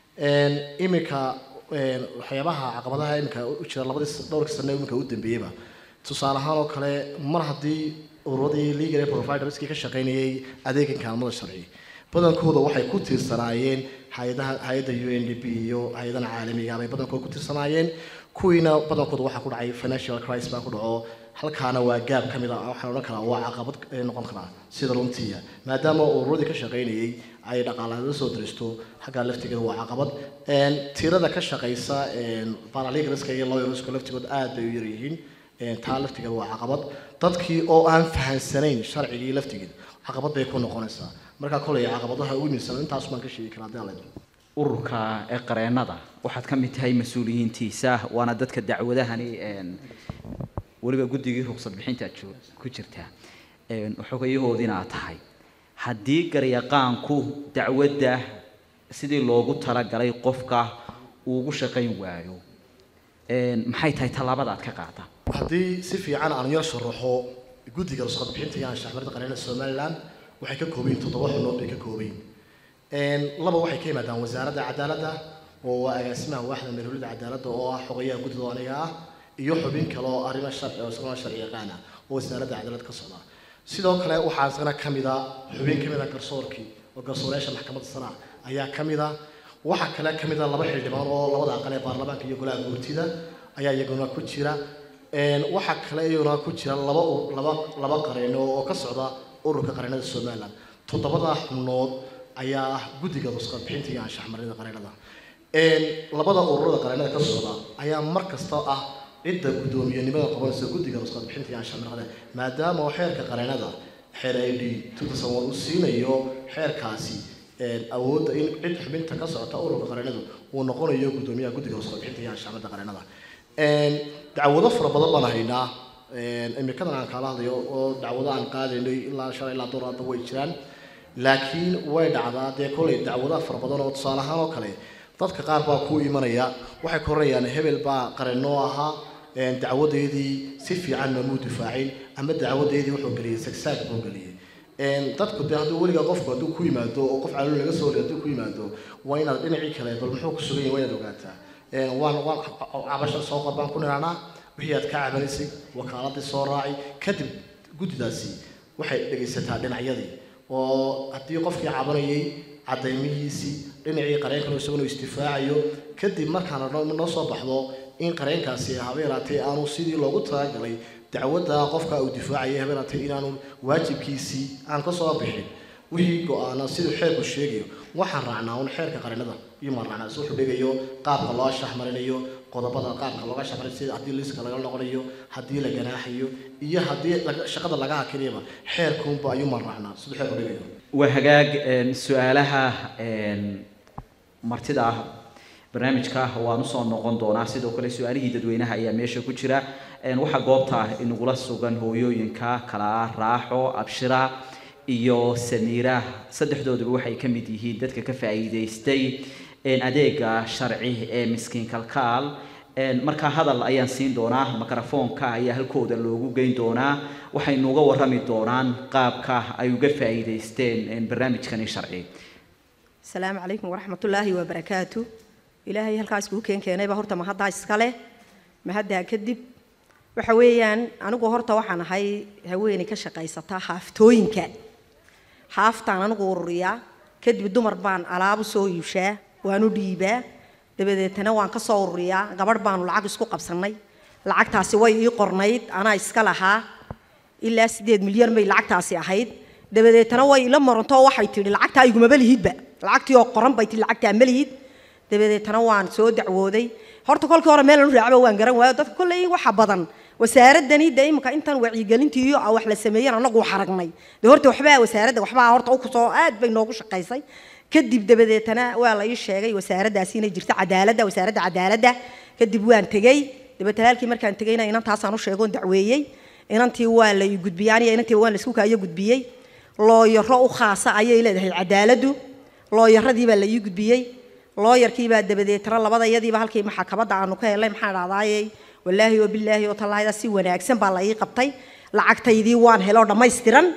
iminka waxyaabaha caqabadaha iminka u jira labadii dhowrkii sane iminka u dambeeyeyba tusaale ahaan oo kale mar haddii ururadii legal aid providerskii ka shaqaynayay adeegan kaalmada sharci badankooda waxay ku tiirsanaayeen hay-adaha hay-adda u n d p iyo hay-adaha caalamiga bay badankooda ku tiirsanaayeen kuwiina badankooda waxaa ku dhacay financial crisis baa ku dhaco halkaana waa gaab ka mid a waxaan odhan karaa waa caqabad noqon karaa sida runtiia maadaama ururadii ka shaqaynayay ay dhaqaalaada soo diristo xaggaa laftigeeda waa caqabad tirada ka shaqaysa paralegaliska iyo lawyerska laftigood aad bay u yaryihiin taa laftigeeda waa caqabad dadkii oo aan fahansanayn sharcigii laftigeed caqabad bay ku noqonaysaa markaa kolay caqabadaha ugu miisan intaas baan ka sheegi karaa hadii alla ururka ee qareenada waxaad ka mid tahay mas-uuliyiintiisa waana dadka dacwadahani weliba guddigii ruqsad bixinta aad ku jirtaa xogayahoodina aad tahay haddii garyaqaanku dacwadda sidii loogu talagalay qofka uu ugu shaqayn waayo maxay tahay tallaabada aad ka qaada haddii si fiican aan yar sharaxo guddiga ruqsad bixinta iyo anshaxmarida qareenada somaliland waxay ka koobayin toddoba xubnood bay ka koobayin laba waxay ka yimaadaan wasaaradda cadaaladda oo waa agaasimaha waaxda meelhulida cadaaladda oo ah xogayaha guddida aniga ah iyo xubin kale oo arrimo sharci oo isaguna sharci yaqaan ah oo wasaaradda cadaalad ka socda sidoo kale waxaa isagana ka mid a xubin ka mid a garsoorkii oo garsooreyaasha maxkamadda sare ayaa ka mid a waxaa kale ka mid a laba xildhibaan oo labada aqal ee baarlamaanka iyo golaha guurtida ayaa iyaguna ku jira waxaa kale iyaguna ku jira laba laba laba qareeno oo ka socda ururka qareenada somaliland toddobada xubnood ayaa ah guddiga rusqad bixinta iyo anshaxmarinada qareenada labada ururada qareenada ka socda ayaa mar kasta ah cidda guddoomiyenimada qabanaysa guddiga rusqad bixinta iyo anshaxmarinada maadaama oo xeerka qareenada xeer i d uu siinayo xeerkaasi awoodda in cid xubinta ka socota ururka qareenadu uu noqonayo guddoomiyaha guddiga rusqad bixinta iyo anshaxmarinada qareenada dacwado fara badan baan haynaa imikadan aan kaala hadlayo oo dacwado aan qaadaynay ilaa shalay ilaa door hadda way jiraan laakiin way dhacdaa dee kolay dacwadaha fara badan oo tusaale ahaan oo kale dadka qaar baa ku imanaya waxay ka horayaan hebel baa qareenoo ahaa dacwadeedii si fiican mamuu difaacin ama dacwadeedii wuxuu geliyey sagsaag buu geliyey dadku dee hadduu weligaa qofku hadduu ku yimaado oo qof calool laga soo horiy hadduu ku yimaado waa inaad dhinacii kale bal muxuu ku sugan yahay waa inaad ogaataa waan waan cabasha soo qor baan ku niraanaa wixii aad ka cabanaysay wakaaladii soo raacay kadib guddidaasi waxay dhegaysataa dhinacyadii oo haddii qofkii cabanayay caddaymihiisii dhinacii qareenkan isaguna isdifaacayo kadib markaana noo soo baxdo in qareenkaasi habeeraatee aanu sidii loogu talagalay dacwadda qofka uu difaacaya habeeraatee inaanu waajibkiisii aan ka soo bixin wixii go-aana siduu xeerku sheegayo waxaan raacnaa un xeerka qareenada iyo maan raacnaa si wuxuu dhigayo qaabka loo shaxmarinayo qodobada qaabka looga shaxmarinayo sida haddii liiska laga noqonayo haddii la ganaaxayo iyo haddii shaqada laga hakinayaba xeerkuunba ayuu maan raacnaa siduu xeerku dhigayo waa hagaag su-aalaha martida ah barnaamijka waan usoo noqon doonaa sidoo kale su-aalihii dadweynaha ayaa meesha ku jira waxaa goobta inagula sugan hooyooyinka kala ah raaxo abshira iyo samiira saddexdooduba waxay ka mid yihiin dadka ka faa'iidaystay adeega sharci ee miskiin kalkaal markaa hadal ayaan siin doonaa mikrofoonka ayaa halkooda loogu geyn doonaa waxaynu uga warrami doonaan qaabka ay uga faa'iidaysteen barnaamijkani sharci asalaamu calaykum waraxmatullaahi wabarakaatu ilaahay halkaa iskugu keen keenayba horta mahaddaa iskale mahaddaa kadib waxa weeyaan anigu horta waxaan ahay haweeney ka shaqaysata haaftooyinka haaftaan anigu ururiyaa kadib dumar baan alaabu soo iibshaa waanu dhiibaa dabadeetana waan ka soo ururiyaa gabadh baanu lacag isku qabsannay lacagtaasi way ii qornayd anaa iska lahaa ilaa sideed milyan bay lacagtaasi ahayd dabadeetana way ila marantoo waxay tidhi lacagtaa igumaba lihidba lacagtii oo qoran bay tidhi lacagtaa ma lihid dabadeetana waan soo dacwooday horta kolkii hore meel anu raacba waan garan waayo dadka kolley waxa badan wasaaradani de imika intan wacyigelintii iyo wax la sameeyeen anagu wax aragnay de horta waxbaa wasaaradda waxbaa horta u kusoo aad bay noogu shaqaysay kadib dabadeetana waa la ii sheegay wasaaraddaasi inay jirto cadaaladda wasaaradda cadaaladda kadib waan tegey dabeetana halkii markaan tegeyna inantaasaan u sheegoon dacweeyey inantii waa la ii gudbiyey aniga inantii waan la isku kaayo gudbiyey looyaro u khaasa ayay leedahay cadaaladdu looyaradii baa la ii gudbiyey looyarkiibaa dabadeetana labada iyadiiba halkii maxkamadda aanu ka helay maxaan dhahdaayey walaahi oo bilaahi oo tallaahida si wanaagsan baa la ii qabtay lacagtaydii waan heloo dhammaystiran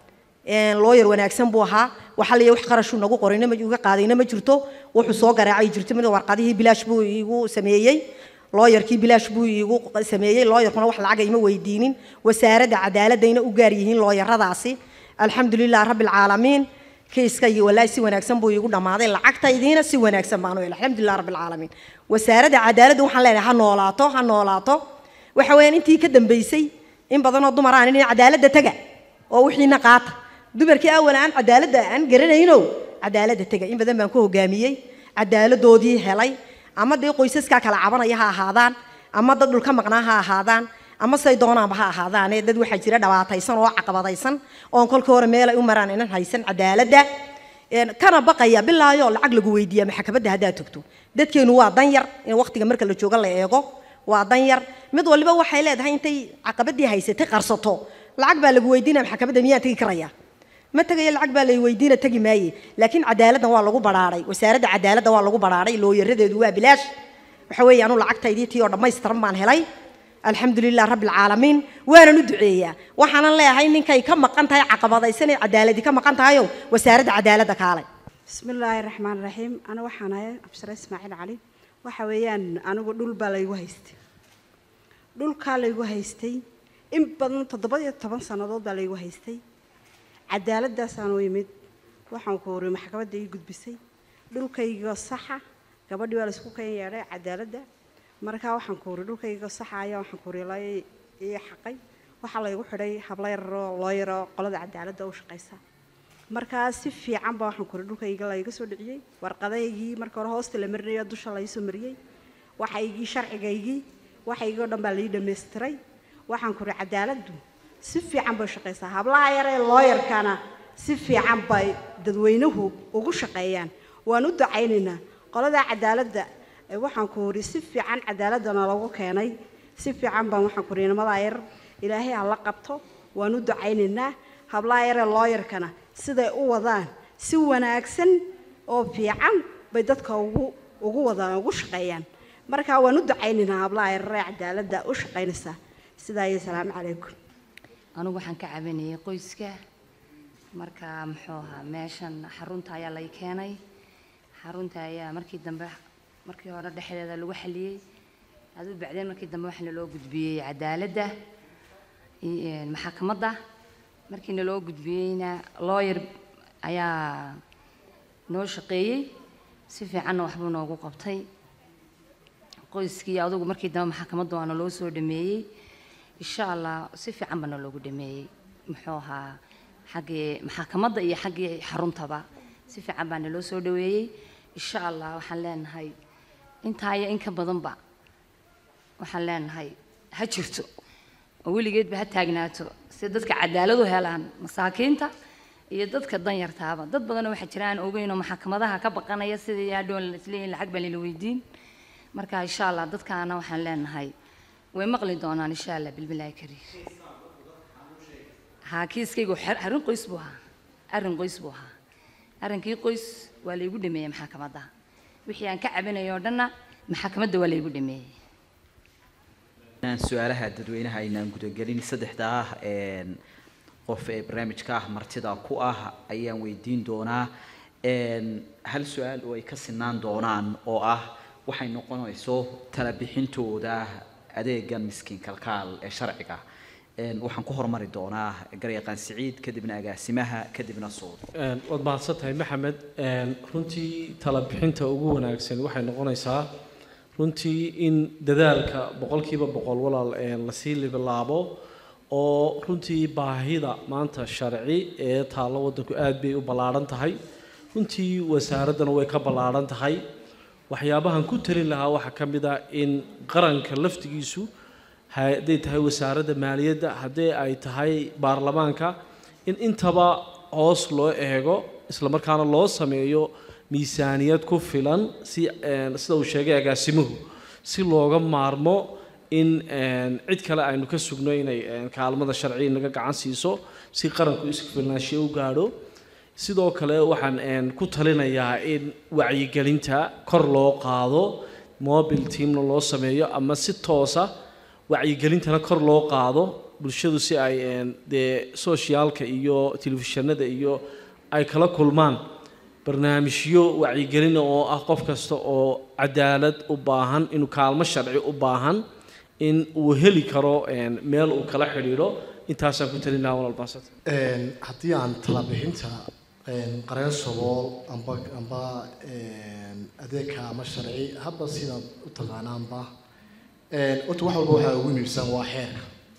looyar wanaagsan buu ahaa waxa la wax qarashuu nagu qorayna ma uga qaadayna ma jirto wuxuu soo garaacay jirto mid warqadihii bilaash buu iigu sameeyey looyarkii bilaash buu iigu sameeyey looyarkuna wax lacaga ima weydiinin wasaaradda cadaaladayna u gaar yihiin looyaradaasi alxamdulilah rabbi alcaalamiin kiiskaygi walaahi si wanaagsan buu iigu dhammaaday lacagtaydiina si wanaagsan baanu helay alxamdulilah rabbi alcaalamiin wasaaradda cadaaladda waxaan leenahay ha noolaato ha noolaato waxa weeyaan intii ka dambaysay in badanoo dumar aan in cadaaladda taga oo wixiina qaata dumarkii awal aan cadaaladda aan garanayno cadaaladda taga in badan baan ku hogaamiyey cadaaladoodii helay ama dee qoysaskaa kala cabanaya ha ahaadaan ama dad dhulka maqnaa ha ahaadaan ama say doonaanba ha ahaadaane dad waxaa jira dhabaataysan oo caqabadaysan oon kolka hore meel ay u maraan inan haysan cadaaladda kana baqaya bilaayo lacag lagu weydiiya maxkamadda haddaad togto dadkeenu waa dan yar in waqtiga marka la joogo la eego waa dan yar mid waliba waxay leedahay intay caqabadii haysatay qarsato lacag baa lagu weydiinaya maxkamadda miyaan tegi karaya ma tegayo lacag baa lay weydiina tegi maaye laakiin cadaaladdan waa lagu badhaadhay wasaaradda cadaaladda waa lagu badhaadhay looyaradeedu waa bilaash waxa weeye anu lacagtaydii tii oo dhammaystiran baan helay alxamdulilah rabbi alcaalamiin waanan u duceeyaa waxaanan leeyahay ninkay ka maqan tahay caqabadaysanay cadaaladi ka maqan tahayo wasaaradda cadaaladda kaalay بسم الله الرحمن الرحيم أنا وحنا أبشر إسماعيل علي وحويان أنا دول بالي وهيستي دول كالي وهيستي إن بدن تضبط طبعا سنة بالي وهيستي عدالة دا سانو يمد waxaan ku horay maxkamadda ii gudbisay dhulkayga saxa gabadhii waa la isku keen yeedhay cadaaladda markaa waxaan ku horay dhulkayga saxa ayaa waxaan ku horay lay ii xaqay waxaa laygu xidhay habla yaroo loo yaroo qolada cadaaladda u shaqaysa markaa si fiican baa waxaan ku horay dhulkayga layga soo dhiciyey warqadaygii marka hore hoosta la marinayo dusha la soo mariyey waxaygii sharcigaygii waxaygii oo dhan baa lai dhammaystiray waxaan ku horay cadaaladdu si fiican bay u shaqaysaa hablaha yaree looyarkana si fiican bay dadweynuhu ugu shaqeeyaan waan u ducaynaynaa qolada cadaaladda ee waxaan ku hori si fiican cadaaladana lagu keenay si fiican baan waxaan ku hori nimadaa yar ilaahay ha la qabto waan u ducaynaynaa hablaha yaree looyarkana siday u wadaan si wanaagsan oo fiican bay dadka ugu ugu wadaan ugu shaqeeyaan marka waan u ducaynaynaa hablaha yaree cadaaladda u shaqaynaysaa sidaa iyo salaamu calaykum anigu waxaan ka cabanayay qoyska marka muxuu ahaa meeshan xarunta ayaa lay keenay xarunta ayaa markii dambe markii hore dhexdeeda lagu xaliyey aduu bacdeen markii dambe waxaana loo gudbiyey cadaaladda maxakamadda markiina loo gudbiyeyna looyar ayaa noo shaqeeyey si fiicanna waxbuu noogu qabtay qoyskii adugu markii dambe maxakamadda waana loo soo dhameeyey insha allah si fiican baana loogu dhameeyey muxuu ahaa xaggii maxakamadda iyo xaggii xaruntaba si fiican baa naloo soo dhaweeyey insha allah waxaan leenahay intaa iyo in ka badanba waxaan leenahay ha jirto oo weligeedba ha taagnaato si dadka cadaalad u helaan masaakiinta iyo dadka danyartaaba dad badanoo waxaa jira aan ogeyn oo maxkamadaha ka baqanaya sidii hadhoon isleeyihin lacag baa lala weydiin marka insha allah dadkaana waxaan leenahay way maqli doonaan insha allah bilbilaahi kariim haa kiiskaygu arrin qoys buu ahaa arrin qoys buu ahaa arrinkii qoys waa laygu dhameeyey maxakamadda wixii aan ka cabinay oo dhanna maxakamadda waa laygu dhameeyey inaan su-aalaha dadweynaha aynaan gudagelin saddexdaa qof ee barnaamijka ah martida ku ah ayaan weydiin doonaa hal su-aal oo ay ka sinaan doonaan oo ah waxay noqonayso tala bixintooda adeegan miskiin kalkaal ee sharciga Een, waxaan ku hormari doonaa garyaqaan siciid kadibna agaasimaha kadibna suud Een, waad mahadsan tahay maxamed Een, runtii tala bixinta ugu wanaagsan waxay noqonaysaa runtii in dadaalka boqolkiiba boqol walaal een, lasii libilaabo oo runtii baahida maanta sharci ee taallo waddanku aad bay u ballaaran tahay runtii wasaaraddana way ka ballaaran tahay waxyaabahan ku talin lahaa waxaa ka mid ah in qaranka laftigiisu hadday tahay wasaaradda maaliyadda haddii ay tahay baarlamaanka in intaba hoos loo eego isla markaana loo sameeyo miisaaniyad ku filan si een, sida uu sheegay agaasimuhu si looga maarmo in een, cid kale aynu ka sugno inay een, kaalmada sharci naga gacan siiso si qaranku isku filnaanshiyo u gaadho sidoo kale waxaan een, ku talinayaa in wacyigelinta kor loo qaado mobile teamna loo sameeyo ama si toosa wacyigelintana kor loo qaado bulshadu si ay een, dee socialka iyo telefishinada iyo ay kala kulmaan barnaamijyo wacyigelin oo ah qof kasta oo cadaalad u baahan inuu kaalmo sharci u baahan in uu heli karo een, meel uu kala xidhiidho intaasaan ku talin lahaa walaal baasad Een, haddii aan talabixinta een, qareen sabool amba amba een, adeegka ama sharci hadba sidaad u taqaanaanba een, horta wax walba waxaa ugu muhiimsan waa xeerka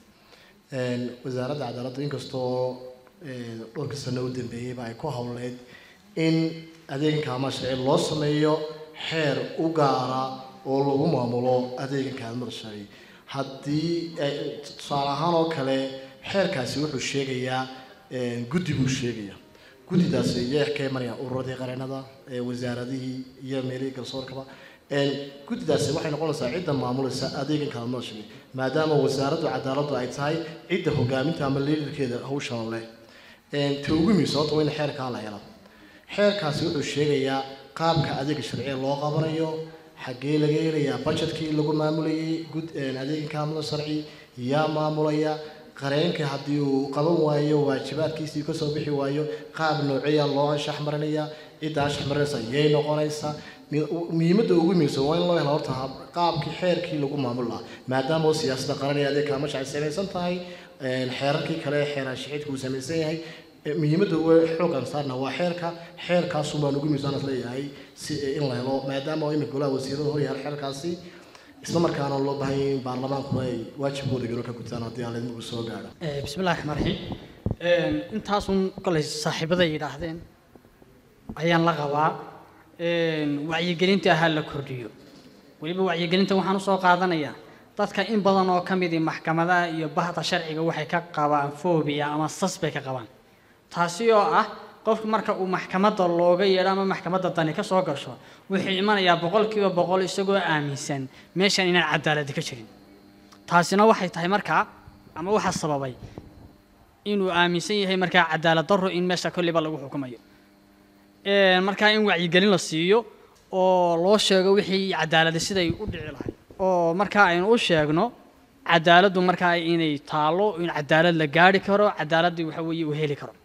Een, wasaaradda cadaaladda inkastoo een, dhowrka sano u dambeeyeyba ay ku howleyd in adeeganka ama sharci loo sameeyo xeer u gaara oo lagu maamulo adeeganka kaalmada sharci haddii eh, tusaale ahaan oo kale xeerkaasi wuxuu sheegayaa een, guddi buu sheegayaa guddidaasi iyaga ka imanayaan ururadii qareenada ee wasaaradihii iyo meelihii garsoorkaba Een, guddidaasi waxay noqonaysaa cidda maamulaysa adeegan kaalmada sharci maadaama wasaaraddu cadaaladdu ay tahay cidda hogaaminta ama liidarkeeda hawshan leh Een, ta ugu muhiimsan horta waa in xeerkaa la helo xeerkaasi wuxuu sheegayaa qaabka adeega sharciga loo qabanayo xaggee laga helayaa budgetkii lagu maamulayay gud een, adeega kaalmada sharci yaa maamulaya qareenka haddii uu qaban waayo waajibaadkiisii kasoo bixi waayo qaab nooceeya loo anshax marinaya cidda anshax marinaysa yay noqonaysaa Mi- u- muhiimadda ugu muhiimsan waa in loo helo horta hab- qaabkii xeerkii lagu maamuli lahaa maadaama oo siyaasadda qaran ee adeeg kaalmo sharci samaysan tahay een, xeerarkii kale xeeran shaxiidka uu samaysan yahay Eh, muhiimadda ugu xoogan saarna waa xeerka xeerkaasun baan ugu miisaanas leeyahay si in la helo maadaama oo imika golaha wasiirada hor yahay xeerkaasi isla markaana loo baahan yahay in baarlamaankuna ay waajibkooda garo ka gutaan haddii aan laidinku soo gaadho Eh, bismi illaahi raxmaan raxiim Een, intaasun kolay saaxiibaday yidhaahdeen ayaan la qabaa Een, wacyigelinta ahaa la kordhiyo weliba wacyigelinta waxaan usoo qaadanayaa dadka in badan oo ka midii maxkamadaha iyo bahda sharciga waxay ka qabaan fobia ama sas bay ka qabaan taasi oo ah qofka marka uu maxkamadda looga yeedho ama maxkamadda dani ka soo gasho wuxuu imanayaa boqolkiiba boqol isagoo aaminsan meeshan inaan cadaaladi ka jirin taasina waxay tahay markaa ama waxaa sababay inuu aaminsan yahay markaa cadaalad darro in meesha kolliba lagu xukumayo Een, markaa in wacyigelin la siiyo oo loo sheego wixii cadaaladi siday u dhici lahayd oo markaa aynu u sheegno cadaaladdu markaa inay taalo in cadaalad la gaari karo cadaaladii waxa weeye uu heli karo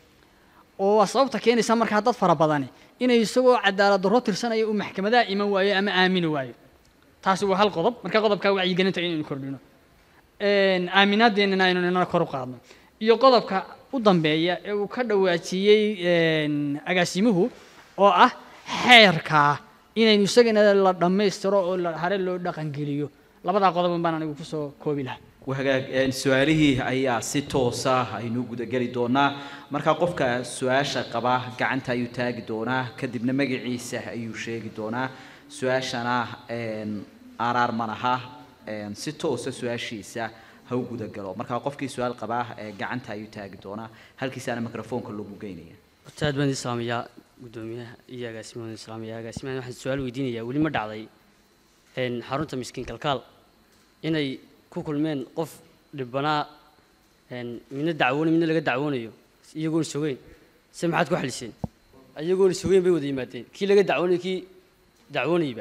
oo waa sababta keenaysa markaa dad fara badani inay isagoo cadaalad darro tirsanaya uu maxkamadaha iman waayo ama aamini waayo taasi waa hal qodob marka qodobka wacyigelinta inaynu kordhino Een, aaminaadeenana aynu inana kor u qaadno iyo qodobka u dambeeya ee uu ka dhawaajiyey een, agaasimuhu oo ah xeerkaa inaynu isagana la dhammaystiro oo la hare loo dhaqangeliyo labadaa qodob baan anigu kusoo koobi lahaa wahagaag een, su-aalihii ayaa si toosa aynu gudageli doonaa marka qofka su-aasha qaba gacanta ayuu taagi doonaa kadibna magaciisa ayuu sheegi doonaa su-aashana een, araar malaha een, si toosa su-aashiisa ha u gudagalo marka qofkii su-aal qabaa ee gacanta ayuu taagi doonaa halkiisaana mikrofoonka lagu geynaya horta aad baan idin salaamayaa guddoomiyaha iyo agaasimaha idin salaamayaa agaasimahan waxaan su-aal weydiinayaa weli ma dhacday een, xarunta miskiin kalkaal inay ku kulmeen qof dhibbanaa een, midna dacwoonay midna laga dacwoonayo iyagoon sogeyn se maxaad ku xaliseen iyagoon sogeyn bay wada yimaadeen kii laga dacwoonay kii dacwoonayba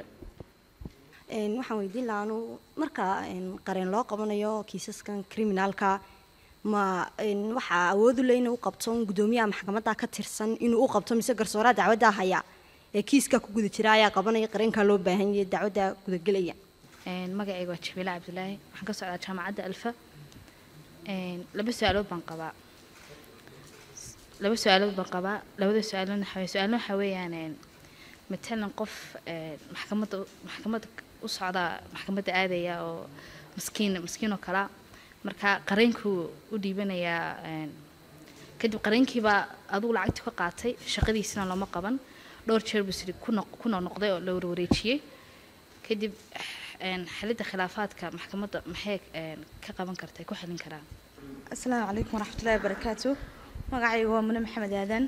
Een, waxaan weydiin lahaa anu marka een, qareen loo qabanayo kiisaskan criminalka ma een, waxaa awood u leh inuu u qabto un guddoomiyaha maxkamadda ka tirsan inuu u qabto mise garsooraha dacwadda haya ee kiiskaa ku guda jira ayaa qabanaya qareenkaa loo baahan yahay dacwadda gudagelaya magacayga waa jabiile cabdilaahi waxaan ka socdaa jaamacadda alfa laba su-aalood baan qabaa laba su-aalood baan qabaa labada su-aalood waxa weye su-aalna waxa weeyaan matalan qof maxkamadda maxkamadda u socda maxkamadda aadaya oo maskiin maskiin oo kalaa marka qareenkuu u dhiibanayaa kadib qareenkiibaa adugu lacagtii ka qaatay shaqadiisina looma qaban dhowr jeer buu sidi ku noqnoqday oo la warwareejiyey kadib xalidda khilaafaadka maxkamadda maxay ka qaban kartaa ku xalin karaan asalaamu calaykum waraxmatullaahi wabarakaatu magacayga waa mune maxamed aadan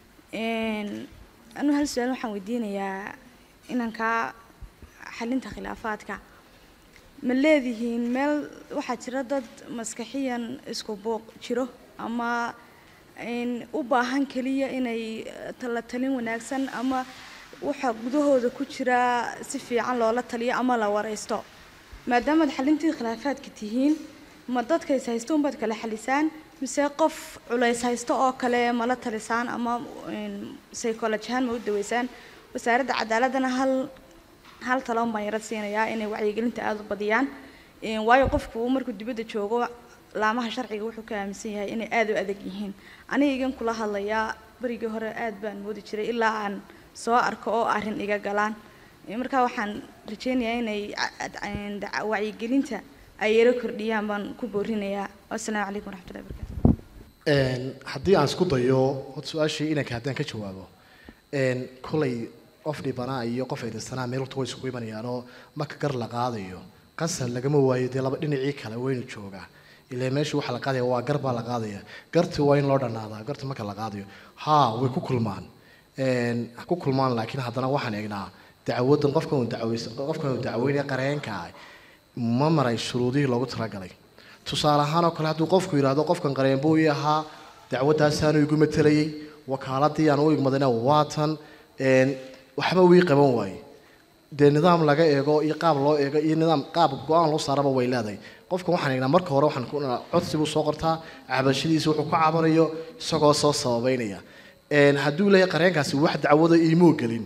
anu hal su-aal waxaan weydiinayaa inankaa xalinta khilaafaadka ma leedihiin meel waxaa jira dad maskaxiyan isku buuq jiro ama u baahan keliya inay tala talin wanaagsan ama waxa gudahooda ku jira si fiican loola taliyo ama la wareysto maadaamaad xalintii khilaafaadka tihiin ma dadka is haysto unbaad kala xalisaan mise qof culays haysto oo kale mala talisaan ama psychology ahaan ma u daweysaan wasaaradda cadaaladana hal hal taloon baan yarad siinayaa inay wacyigelinta aada u badiyaan waayo qofku markuu dibadda joogo laamaha sharciga wuxuu ka aaminsan yahay inay aada u adag yihiin aniga igan kula hadlayaa berigii hore aad baan moodi jiray ilaa aan soo arko oo arrin iga galaan markaa waxaan rajeynayaa inay wacyigelinta ay yaro kordhiyaan baan ku boorinayaa wasalaamu calaykum waraxmatullahi wabarakatu haddii aan isku dayo horta su-aashii inanka haddaan ka jawaabo kolay qof dhibanaa iyo qof eedaysanaa meel horta way isugu imanayaanoo marka gar la qaadayo qasab lagama waayo dee laba dhinacii kale waynu joogaa ilaa meesha waxa la qaadaya waa gar baa la qaadaya garti waa in loo dhanaadaa garti marka la qaadayo haa way ku kulmaan ha ku kulmaan laakiin haddana waxaan eegnaa dacwadan qofkan uu dacaweys qofkan uu dacaweynaya qareenka ah ma maray shuruudihii loogu talagalay tusaale ahaan oo kale hadduu qofku yidhaahdo qofkan qareen buu ii ahaa dacwadaasaanu igu matelayay wakaaladii aan u igmadayna waatan waxba wii qaban waaye dee nidaam laga eego iyo qaab loo eego iyo nidaam qaab go-aan loo saaraba way leedahay qofkan waxaan eegnaa marka hore waxaan ku codsi buu soo qortaa cabashadiisa wuxuu ka cabanayo isagoo soo sababeynaya hadduu leeyahay qareenkaasi wax dacwada iimoo gelin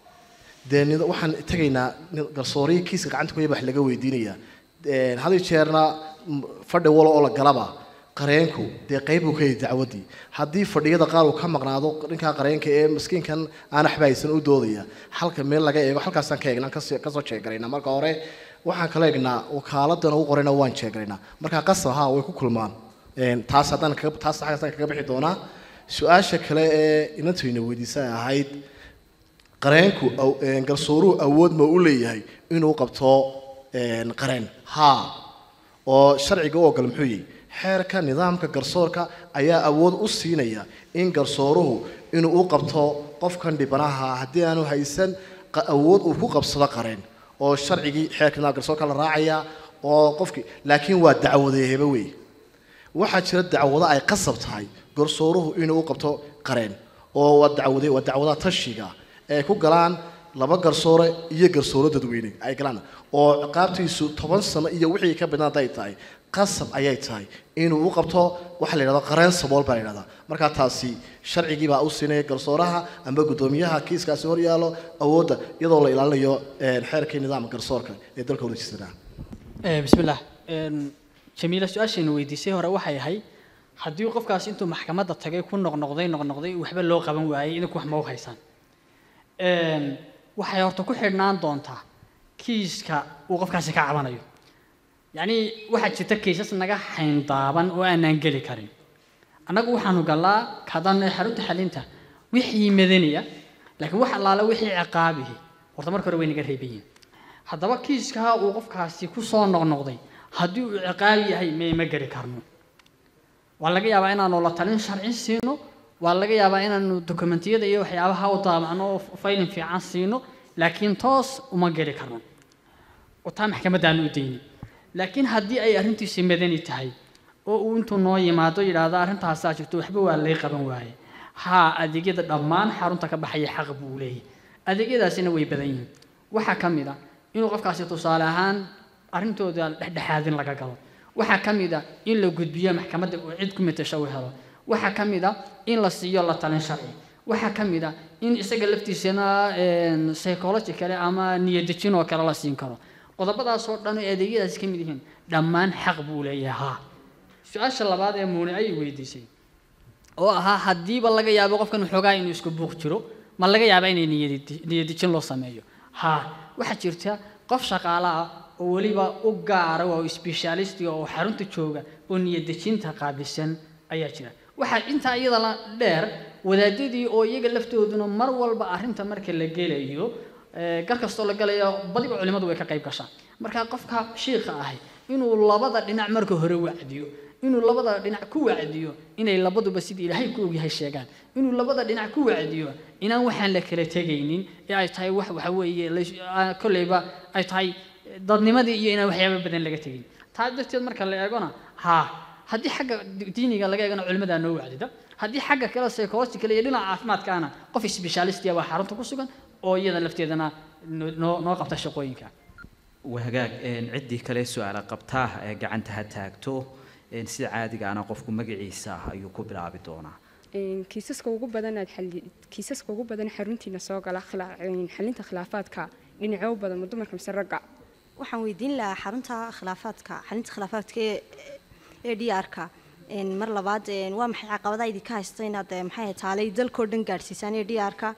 dee waxaan tegaynaa garsoorihii kiiska gacanta kuya wax laga weydiinayaa had jeerna fadhi walo oo la galaba qareenku dee qayb uu ka yahay dacwaddii haddii fadhiyada qaar uu ka maqnaado ninkaa qareenka ee maskiinkan aan waxba haysan u doodaya halka meel laga eego halkaasaan ka eegnaa kasoo jeegaraynaa marka hore waxaan kala eegnaa wakaaladan ugu qorayna waan jeegaraynaa markaa qasab haa way ku kulmaan taas haddaan taas xaggaasaan kaga bixi doonaa su-aasha kale ee inantayna weydiisa ahayd qareenku garsooruhu awood ma u leeyahay inuu qabto qareen haa oo sharciga u ogol muxuu yihi xeerka nidaamka garsoorka ayaa awood u siinaya in garsooruhu inuu u qabto qofkan dhibanaha haddii aanu haysan awood uu ku qabsado qareen oo sharcigii xeerka nidaamka garsoorka la raacaya oo qofkii laakiin waa dacwadeeheba wey waxaa jira dacwado ay qasab tahay garsooruhu inuu u qabto qareen oo waa dacwade waa dacwadaha tashiga ay ku galaan laba garsoore iyo garsooro dadweyne ay galaan oo ciqaabtiisu toban sano iyo wixii ka badnaan hadday tahay qasab ayay tahay inuu u qabto waxa la yidhahdo qareen sabool baa la yidhahdaa markaa taasi sharcigii baa u siinaya garsooraha amba guddoomiyaha kiiskaasi hor yaalo awoodda iyadoo la ilaalinayo xeerkii nidaamka garsoorka ee dalka wadajisanaa bismillaah jamiila su-aashayna weydiisay hore waxay ahay haddii qofkaas intuu maxkamadda tagay ku noqnoqday noqnoqday waxba loo qaban waayey idinku wax ma u haysaan waxay horta ku xidhnaan doontaa kiiska uu qofkaasi ka cabanayo yacni waxaa jirta kiisas naga xayndaaban oo aanaan geli karin annagu waxaanu gallaa kadaan xarunta xalinta wixii madanaya laakiin wax allaale wixii ciqaabihi horta marka hore way naga reeban yihiin haddaba kiiskaa uu qofkaasi ku soo noqnoqday haddii uu ciqaabi yahay may ma geli karno waa laga yaabaa inaanu la talin sharci siino waa laga yaabaa inaanu dokumentiyada iyo waxyaabaha u daabacno oo faylin fiican siino laakiin toos uma geli karno oo taa maxkamadaanu u dayni laakiin haddii ay arrintiisi madani tahay oo uu intuu noo yimaado yidhaahdo arrintaasaa jirto waxba waa lay qaban waaye haa adeegyada dhammaan xarunta ka baxaya xaq buu leeyahay adeegyadaasina way badan yihiin waxaa ka mid a inuu qofkaasi tusaale ahaan arrintooda dhexdhexaadin laga galo waxaa ka mid a in la gudbiyo maxkamadda uu cid ku matasho u helo waxaa ka mid a in la siiyo la talin sharci waxaa ka mid ah in isaga laftiisana een, psychology kale ama niyadejin oo kale la siin karo qodobadaasoo dhan oo adeegyadaasi ka mid yihiin dhammaan xaq buu leeyahay haa su-aasha labaad ee muune ayay weydiisay oo ahaa haddiiba laga yaabo qofkan xoogaa inuu isku buuq jiro ma laga yaabaa inay niyadi- niyadejin loo sameeyo haa waxaa jirta qof shaqaale ah oo weliba u gaara oo specialistiga oo xarunta jooga oo niyadejinta qaabilsan ayaa jira waxaa intaa iyada la dheer wadaadadii oo iyaga laftooduna mar walba arrinta marka la gelayo ee, gar kastoo la galayo badiba culimmadu way ka qayb gashaan marka qofka shiikha ahi inuu labada dhinac marka hore wacdiyo inuu labada dhinac ku wacdiyo inay labaduba sidii ilaahay ku ogyahay sheegaan inuu labada dhinac ku wacdiyo inaan waxaan la kala tegaynin ee ay tahay wax waxa weeye lays- aa, kolleyba ay tahay dadnimadii iyo inaan waxyaaba badan laga tegin taa darteed marka la eegona haa haddii xagga di- diiniga laga eegana culimmadaa noo wacdida haddii xagga kale psychological iyo dhinaca caafimaadkaana qof specialistiya baa xarunta ku sugan oo iyada lafteedana noo- noo noo qabta shaqooyinka wahagaag een, ciddii kale su-aala qabtaa ee gacanta ha taagto een, sida caadigaana qofku magaciisa ayuu ku bilaabi doonaa Een, kiisaska ugu badan aad xalli kiisaska ugu badan xaruntiina soo gala khilaa- een, xalinta khilaafaadka dhinacyo badan ma dumarka mise ragga waxaan weydiin lahaa xarunta khilaafaadka xalinta khilaafaadka ee ee DRka een mar labaad een waa maxay caqabadaha idinka haysta inaad ee, maxay ahayd taalay dalkoo dhan gaadhsiisaan ee DRka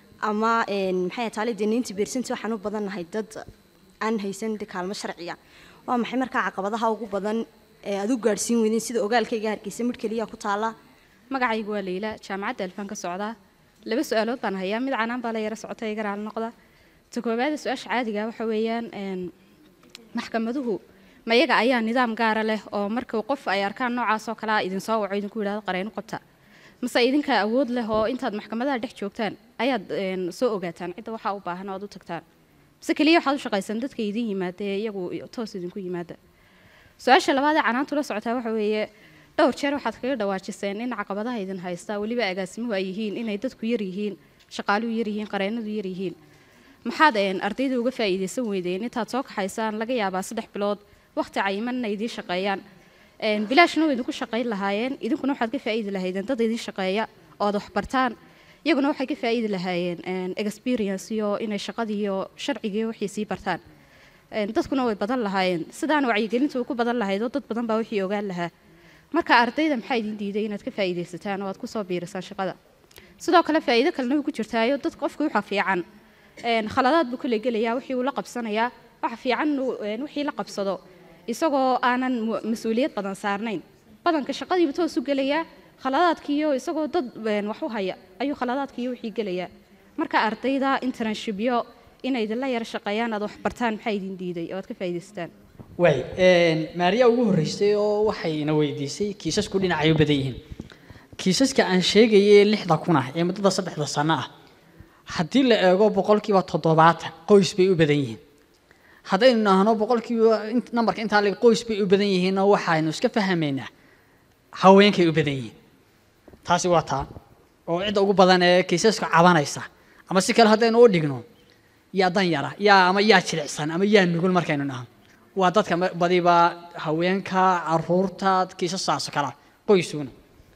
ama een maxay ahayd taalay deniinti beersinti waxaan u badannahay dad aan haysan de kaalmo sharciya waa maxay markaa caqabadaha ugu badan ee aad u gaadhsiin weydeen sida ogaalkayga hargeysa mid keliya ku taala magacaygu waa leyla jaamacadda alfaan ka socdaa laba su-aalood baan hayaa mid canaan baa la yara socota iga raali noqda ta koowaada su-aasha caadiga waxa weeyaan een, maxkamaduhu ma iyaga ayaa nidaam gaara leh oo marka qof ay arkaan noocaas oo kalea idinsoo waco idinku yidhahdo qareyno qabta mase idinka awood leh oo intaad maxkamadaha dhex joogtaan ayaad een, soo ogaataan cidda waxaa u baahan oo aad u tagtaan mise keliya waxaad u shaqaysan dadka idin yimaada ee iyagu toos idinku yimaada su-aasha labaad ee canaantu la socotaa waxa weeye dhowr jeer waxaad kaga dhawaajiseen in caqabadaha idin haysta weliba agaasimuhu ay yihiin inay dadku yar yihiin shaqaaluhu yar yihiin qareenadu yar yihiin maxaad een, ardayda uga faa'iidaysan weydeen intaad soo kaxaysaan laga yaabaa saddex bilood waqti cayiman inay idiin shaqeeyaan Een, bilaashna way idinku shaqayn lahaayeen idinkuna waxaad ka faa'iidi lahaydeen dad idin shaqeeya oo aad wax bartaan iyaguna waxay ka faa'iidi lahaayeen een, experience iyo inay shaqadii iyo sharcigii iyo wixii sii bartaan Een, dadkuna way badan lahaayeen sidaan wacyigelintu way ku badan lahayd oo dad badan baa wixii ogaan lahaa marka ardayda maxaa idin diiday inaad ka faa'iidaysataan oo aad kusoo biirisaan shaqada sidoo kale faa'iido kalena way ku jirtaayo dad qofka waxa fiican een, khaladaad buu kale gelayaa wixii uu la qabsanayaa waxa fiican inuu, een, wixii la qabsado isagoo aanan mu- mas-uuliyad badan saarnayn badanka shaqadiiba toos u gelayaa khaladaadkiiyo isagoo dad een, wax u haya ayuu khaladaadkiiyo wixii gelayaa marka ardayda internshipyo inay idinla yara shaqeeyaan aad wax bartaan maxaa idin diiday oo aad ka faa'iidaysataan waay maariya ugu horreysay oo waxayna weydiisay kiisasku dhinacay u badan yihiin kiisaska aan sheegayay lixda kun ah ee muddada saddexda sano ah haddii la eego boqolkiiba toddobaatan qoys bay u badan yihiin haddaynu nahno boqolkiiba int- nambarka intaa leg qoys bay u badan yihiinna waxaynu iska fahmaynaa haweenkay u badan yihiin taasi waa taa oo cidda ugu badan ee kiisaska cabanaysa ama si kale haddaynu u dhigno yaa dan yara yaa ama yaa jilicsan ama yaa nugul markaynu nahno waa dadka ma- badiba haweenka caruurta kiisasaas kala qoysuna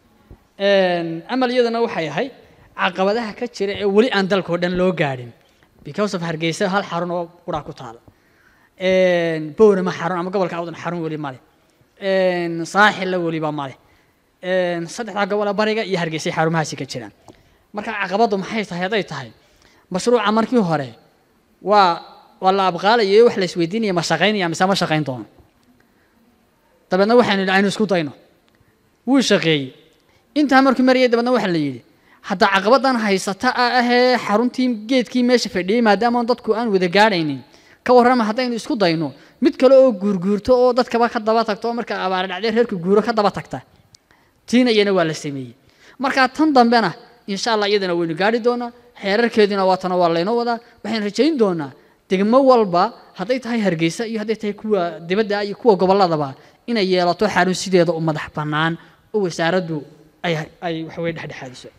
Een, amal iyadana waxay ahay caqabadaha ka jira ee weli aan dalka oo dhan loo gaadhin because of hargeysa hal xarun oo quraa ku taala Een, boorama xarun ama gobolka awdan xarun weli male Een, saaxilla weliba male Een, saddexdaa gobola bariga iyo hargeysay xarumahaasi ka jiraan marka caqabadu maxay tahay hadday tahay mashruuca markii hore waa waa la abqaalaya wax la isweydiinaya ma shaqaynaya mise ma shaqayn doono dabeedna waxaynu yidhi aynu isku dayno wuu shaqeeyey intaa markuu marayay dabeedna waxaa la yidhi hadda caqabadan haysata ah ahee xaruntii geedkii meesha fadhiyey maadaama dadku aan wada gaadhaynin ka warrama haddaynu isku dayno mid kale oo guurguurto oo dadkaba ka daba tagto oo marka abaare dhacday reerka guuro ka daba tagta tiina iyana waa la sameeyey marka tan dambena insha allah iyadana waynu gaadhi doonaa xeerarkeedina waatana waa laynoo wadaa waxaynu rajayn doonaa degmo walba hadday tahay hargeysa iyo hadday tahay kuwa dibadda iyo kuwa gobolladaba inay yeelato xarun sideeda u madax bannaan oo wasaaraddu ay ay waxaweye dhexdhexaadiso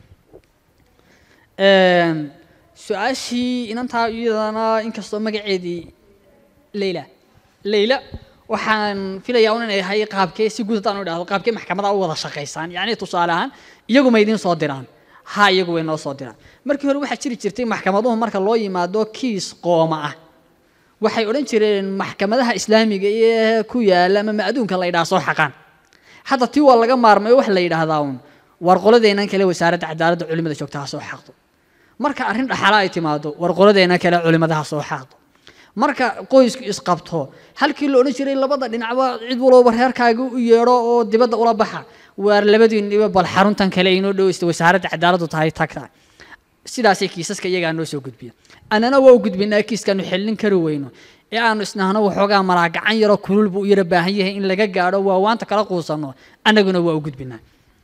Een, su-aashii inantaa iyadana inkastoo magaceedii leyla leyla waxaan filayaa un inay ahay qaabkee si guud haddaan u idhahdo qaabkee maxkamada u wada shaqaysaan yacni tusaale ahaan iyagu ma idiin soo diraan ha iyagu way noo soo diraan markii hore waxaa jiri jirtay maxkamaduhu marka loo yimaado kiis qooma ah waxay odhan jireen maxkamadaha islaamiga ee ku yaala ama adduunka la yidhaha soo xaqaan hadda tii waa laga maarmay wax la yidhaahdaa uun war qoladeennan kale wasaaradda cadaaladda culimada joogta ha soo xaqdo marka arrin dhaxala ay timaado war qoladeennan kale culimada ha soo xaqdo marka qoysku isqabto halkii la odhan jiray labada dhinacba cid walooba reerkaaga u yeedho oo dibadda ula baxa waar labadiinniba bal xaruntan kale inoo dhoweysta wasaaradda cadaaladdu tahay tagta sidaasay kiisaska iyagaa noo soo gudbiya annana waa u gudbinaa kiiskaanu xellin kari weyno ee aanu isnahno waxoogaa malaa gacan yaroo kulul buu u yara baahan yahay in laga gaadho waa waanta kala quusanno annaguna waa u gudbinaa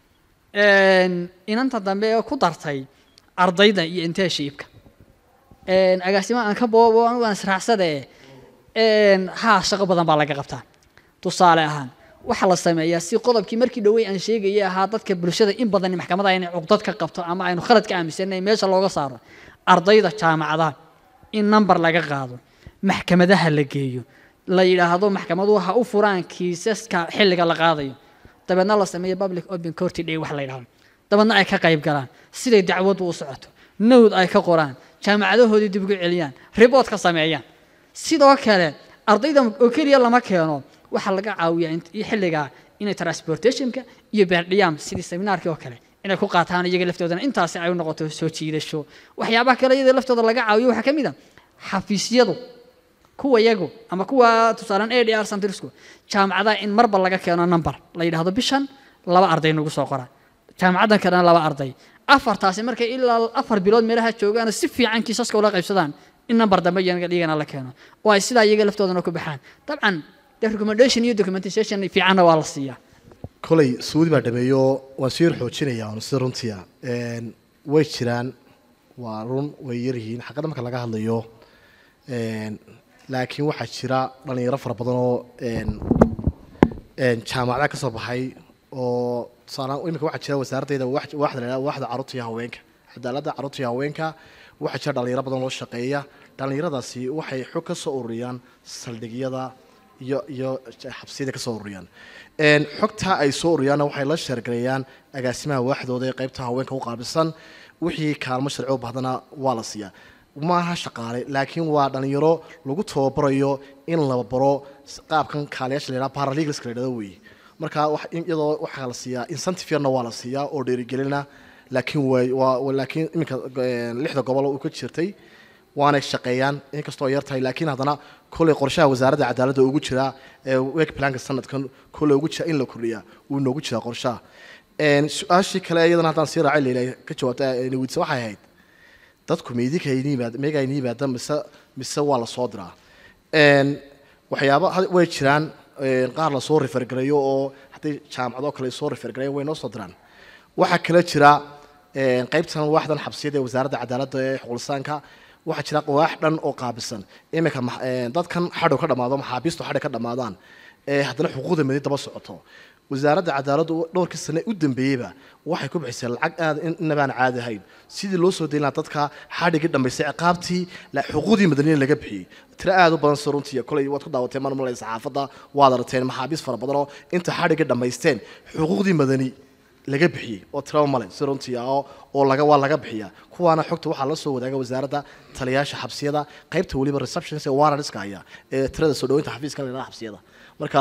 inanta dambe ee ku dartay ardayda iyo inteeshiibka agaasima aan ka boobo anigu aan israacsade haa shaqo badan baa laga qabtaa tusaale ahaan waxaa la sameeyaa si qodobkii markii dhowey aan sheegayay ahaa dadka bulshada in badan maxkamada inay cuqdad ka qabto ama aynu khalad ka aaminsanay meesha looga saaro ardayda jaamacadaha in number laga qaado maxkamadaha la geeyo la yidhaahdo maxkamaduhu ha u furaan kiisaska xilliga la qaadayo dabeedna la sameeyo public open court day wax la yidhahdo dabeedna ay ka qayb galaan siday dacwadu u socoto nowd ay ka qoraan jaamacadahoodii dib ugu celiyaan report ka sameeyaan sidoo kale ardayda oo keliya lama keeno waxaa laga caawiyaa xilligaa inay transportationka iyo beerdhiyaam sidii seminaarkii oo kale inay ku qaataan iyaga laftoodana intaasi ay u noqoto soo jiidasho waxyaabaha kale iyada laftooda laga caawiyo waxaa ka mid a xafiisyadu kuwa yagu ama kuwa tusaalaan a d r centrisku jaamacadaha in marba laga keeno number la yidhaahdo bishan laba arday nagu soo qora jaamacaddan kalena laba arday afartaasi markay ilaa afar bilood meelaha joogaan si fiican kiisaska ula qaybsadaan in number dambe iyagana la keeno oo ay sidaa iyaga laftoodana ku baxaan dabcan de recommendation iyo documentation fiicanna waa la siiyaa kolay suudi baa dhameeyo waan sii yar xoojinaya waanu sida runtiya way jiraan waa run way yaryihiin xaqada marka laga hadlayo laakiin waxaa jira dhalinyaro fara badan oo jaamacada ka soo baxay oo tusaalaan imika waxaa jira wasaaraddeeda waaxda la yidhaha waaxda carruurta iyo haweenka cadaaladda carruurta iyo haweenka waxaa jira dhalinyaro badan loo shaqeeya dhalinyaradaasi waxay xog ka soo ururiyaan saldhigyada iyo iyo xabsiyada ka soo ururiyaan xogta ay soo ururiyaanna waxay la sheergareeyaan agaasimaha waaxdooda ee qaybta haweenka u qaabilsan wixii kaalmo sharci u bahdana waa la siiyaa maaha shaqaale laakiin waa dhalinyaro lagu tababarayo in la baro qaabkan kaaliyaasha la yidhaha paralegalska la yidhahdo weeye marka iyadoo waxaa la siiyaa incentive yarna waa la siiyaa oo dhiirigelina laakiin way waa laakiin iminka lixda gobol uu ka jirtay waanay shaqeeyaan inkastoo yar tahay laakiin haddana kolley qorshaha wasaaradda cadaaladda ugu jiraa ee work planka sanadkan kolley ugu jira in la kordhiyaa wuu noogu jiraa qorshaha su-aashii kale iyadana haddaan sii raacay leila ka jawaabta weydiisa waxay ahayd dadku meydinka yimaad meega ayna yimaada mise mise waa la soo diraa waxyaaba way jiraan qaar lasoo refergareeyo oo hadday jaamacado kale soo refergareeyan way noo soo diraan waxaa kale jira qaybtan waaxdan xabsiyada ee wasaaradda cadaaladda ee xuqulisaanka waxaa jira waax dhan oo qaabisan iminka dadkan xadhow ka dhamaado maxaabiistu xadhay ka dhamaadaan ee haddana xuquuqda madi daba socoto wasaaradda cadaaladdu dhowrkii sane u dambeeyeyba waxay ku bixisay lacag aad inabaan caadi ahayn sidii loo soo dayn lahaa dadka xadhigii dhammaystay ciqaabtii xuquuqdii madaniya laga bixiyey tiro aad u badan soo runtii kolay waad ku daawateen mar malay saxaafadda waad aragteen maxaabiis fara badan oo inta xadhigii dhammaysteen xuquuqdii madani laga bixiyey oo tiraba male si runtii ah oo laga waa laga bixiyaa kuwaana xogta waxaa la soo wadaaga wasaaradda taliyaasha xabsiyada qaybta weliba receptions ee warrantska haya ee tirada soo dhaweynta xafiiska la yidhaha xabsiyada marka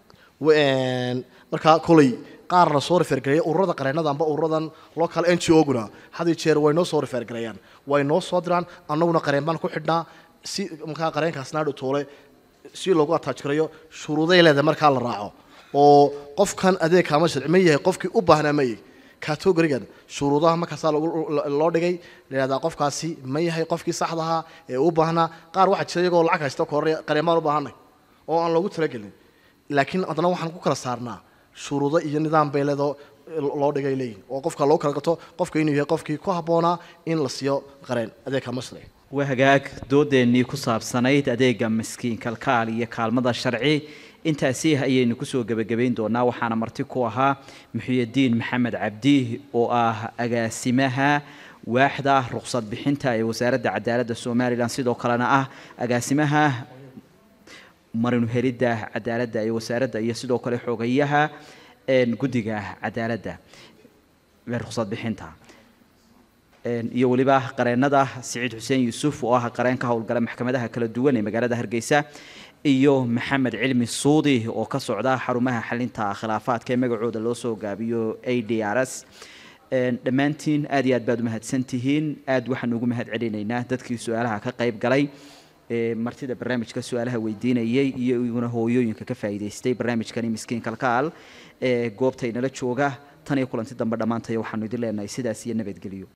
marka koley qaar la soo refergareeya ururada qareenada amba ururadan local n g o-guna had iyo jeer way noo soo refergareeyaan way noo soo diraan annaguna qareen baan ku xidhnaa si markaa qareenkaasna hadhow toole si loogu ataajgareeyo shuruuday leedahay markaa la raaco oo qofkan adeeg kaama sharci ma yahay qofkii u baahnaa ma yahay categorigan shuruudaha markaasaa loo dhigay layihahdaa qofkaasi ma yahay qofkii saxda ahaa ee u baahnaa qaar waxaa jira iyagoo lacag haysta kororaya qareemaan u baahanay oo aan loogu talagelin laakiin haddana waxaan ku kala saarnaa shuruudo iyo nidaam bay leedoo loo dhigay leeyihin oo qofka loo kala gato qofka inuu yahay qofkii ku habboonaa in la siiyo qareen adeegka masri waa hagaag doodeennii ku saabsanayd adeega miskiin kalkaal iyo kaalmada sharci intaasi ayaynu kusoo gebagabayn doonaa waxaana marti ku ahaa muxiyadiin maxamed cabdi oo ah agaasimaha waaxda ruqsad bixinta ee wasaaradda cadaaladda somalilan sidoo kalena ah agaasimaha marinu helidda cadaaladda ee wasaaradda iyo sidoo kale xogayaha guddiga cadaaladda ruqsad bixinta een, iyo weliba qareennada siciid xuseen yuusuf oo ah qareen ka howlgala maxkamadaha kala duwan ee magaalada hargeysa iyo maxamed cilmi suudi oo ka socda xarumaha xalinta khilaafaadka ee magacooda loo soo gaabiyo a d r s Een, dhammaantiin aad iyo aad baad umahadsan tihiin aad waxaan ugu mahad celinaynaa dadkii su-aalaha ka qayb galay ee martida barnaamijka su-aalaha weydiinayay iyo iguna hooyooyinka ka faa'iidaystay barnaamijkani miskiin kalkaal ee goobta inala jooga tan iyo kulanti dambe dhammaantaya waxaanu idin leenahay sidaas iyo nabadgelyo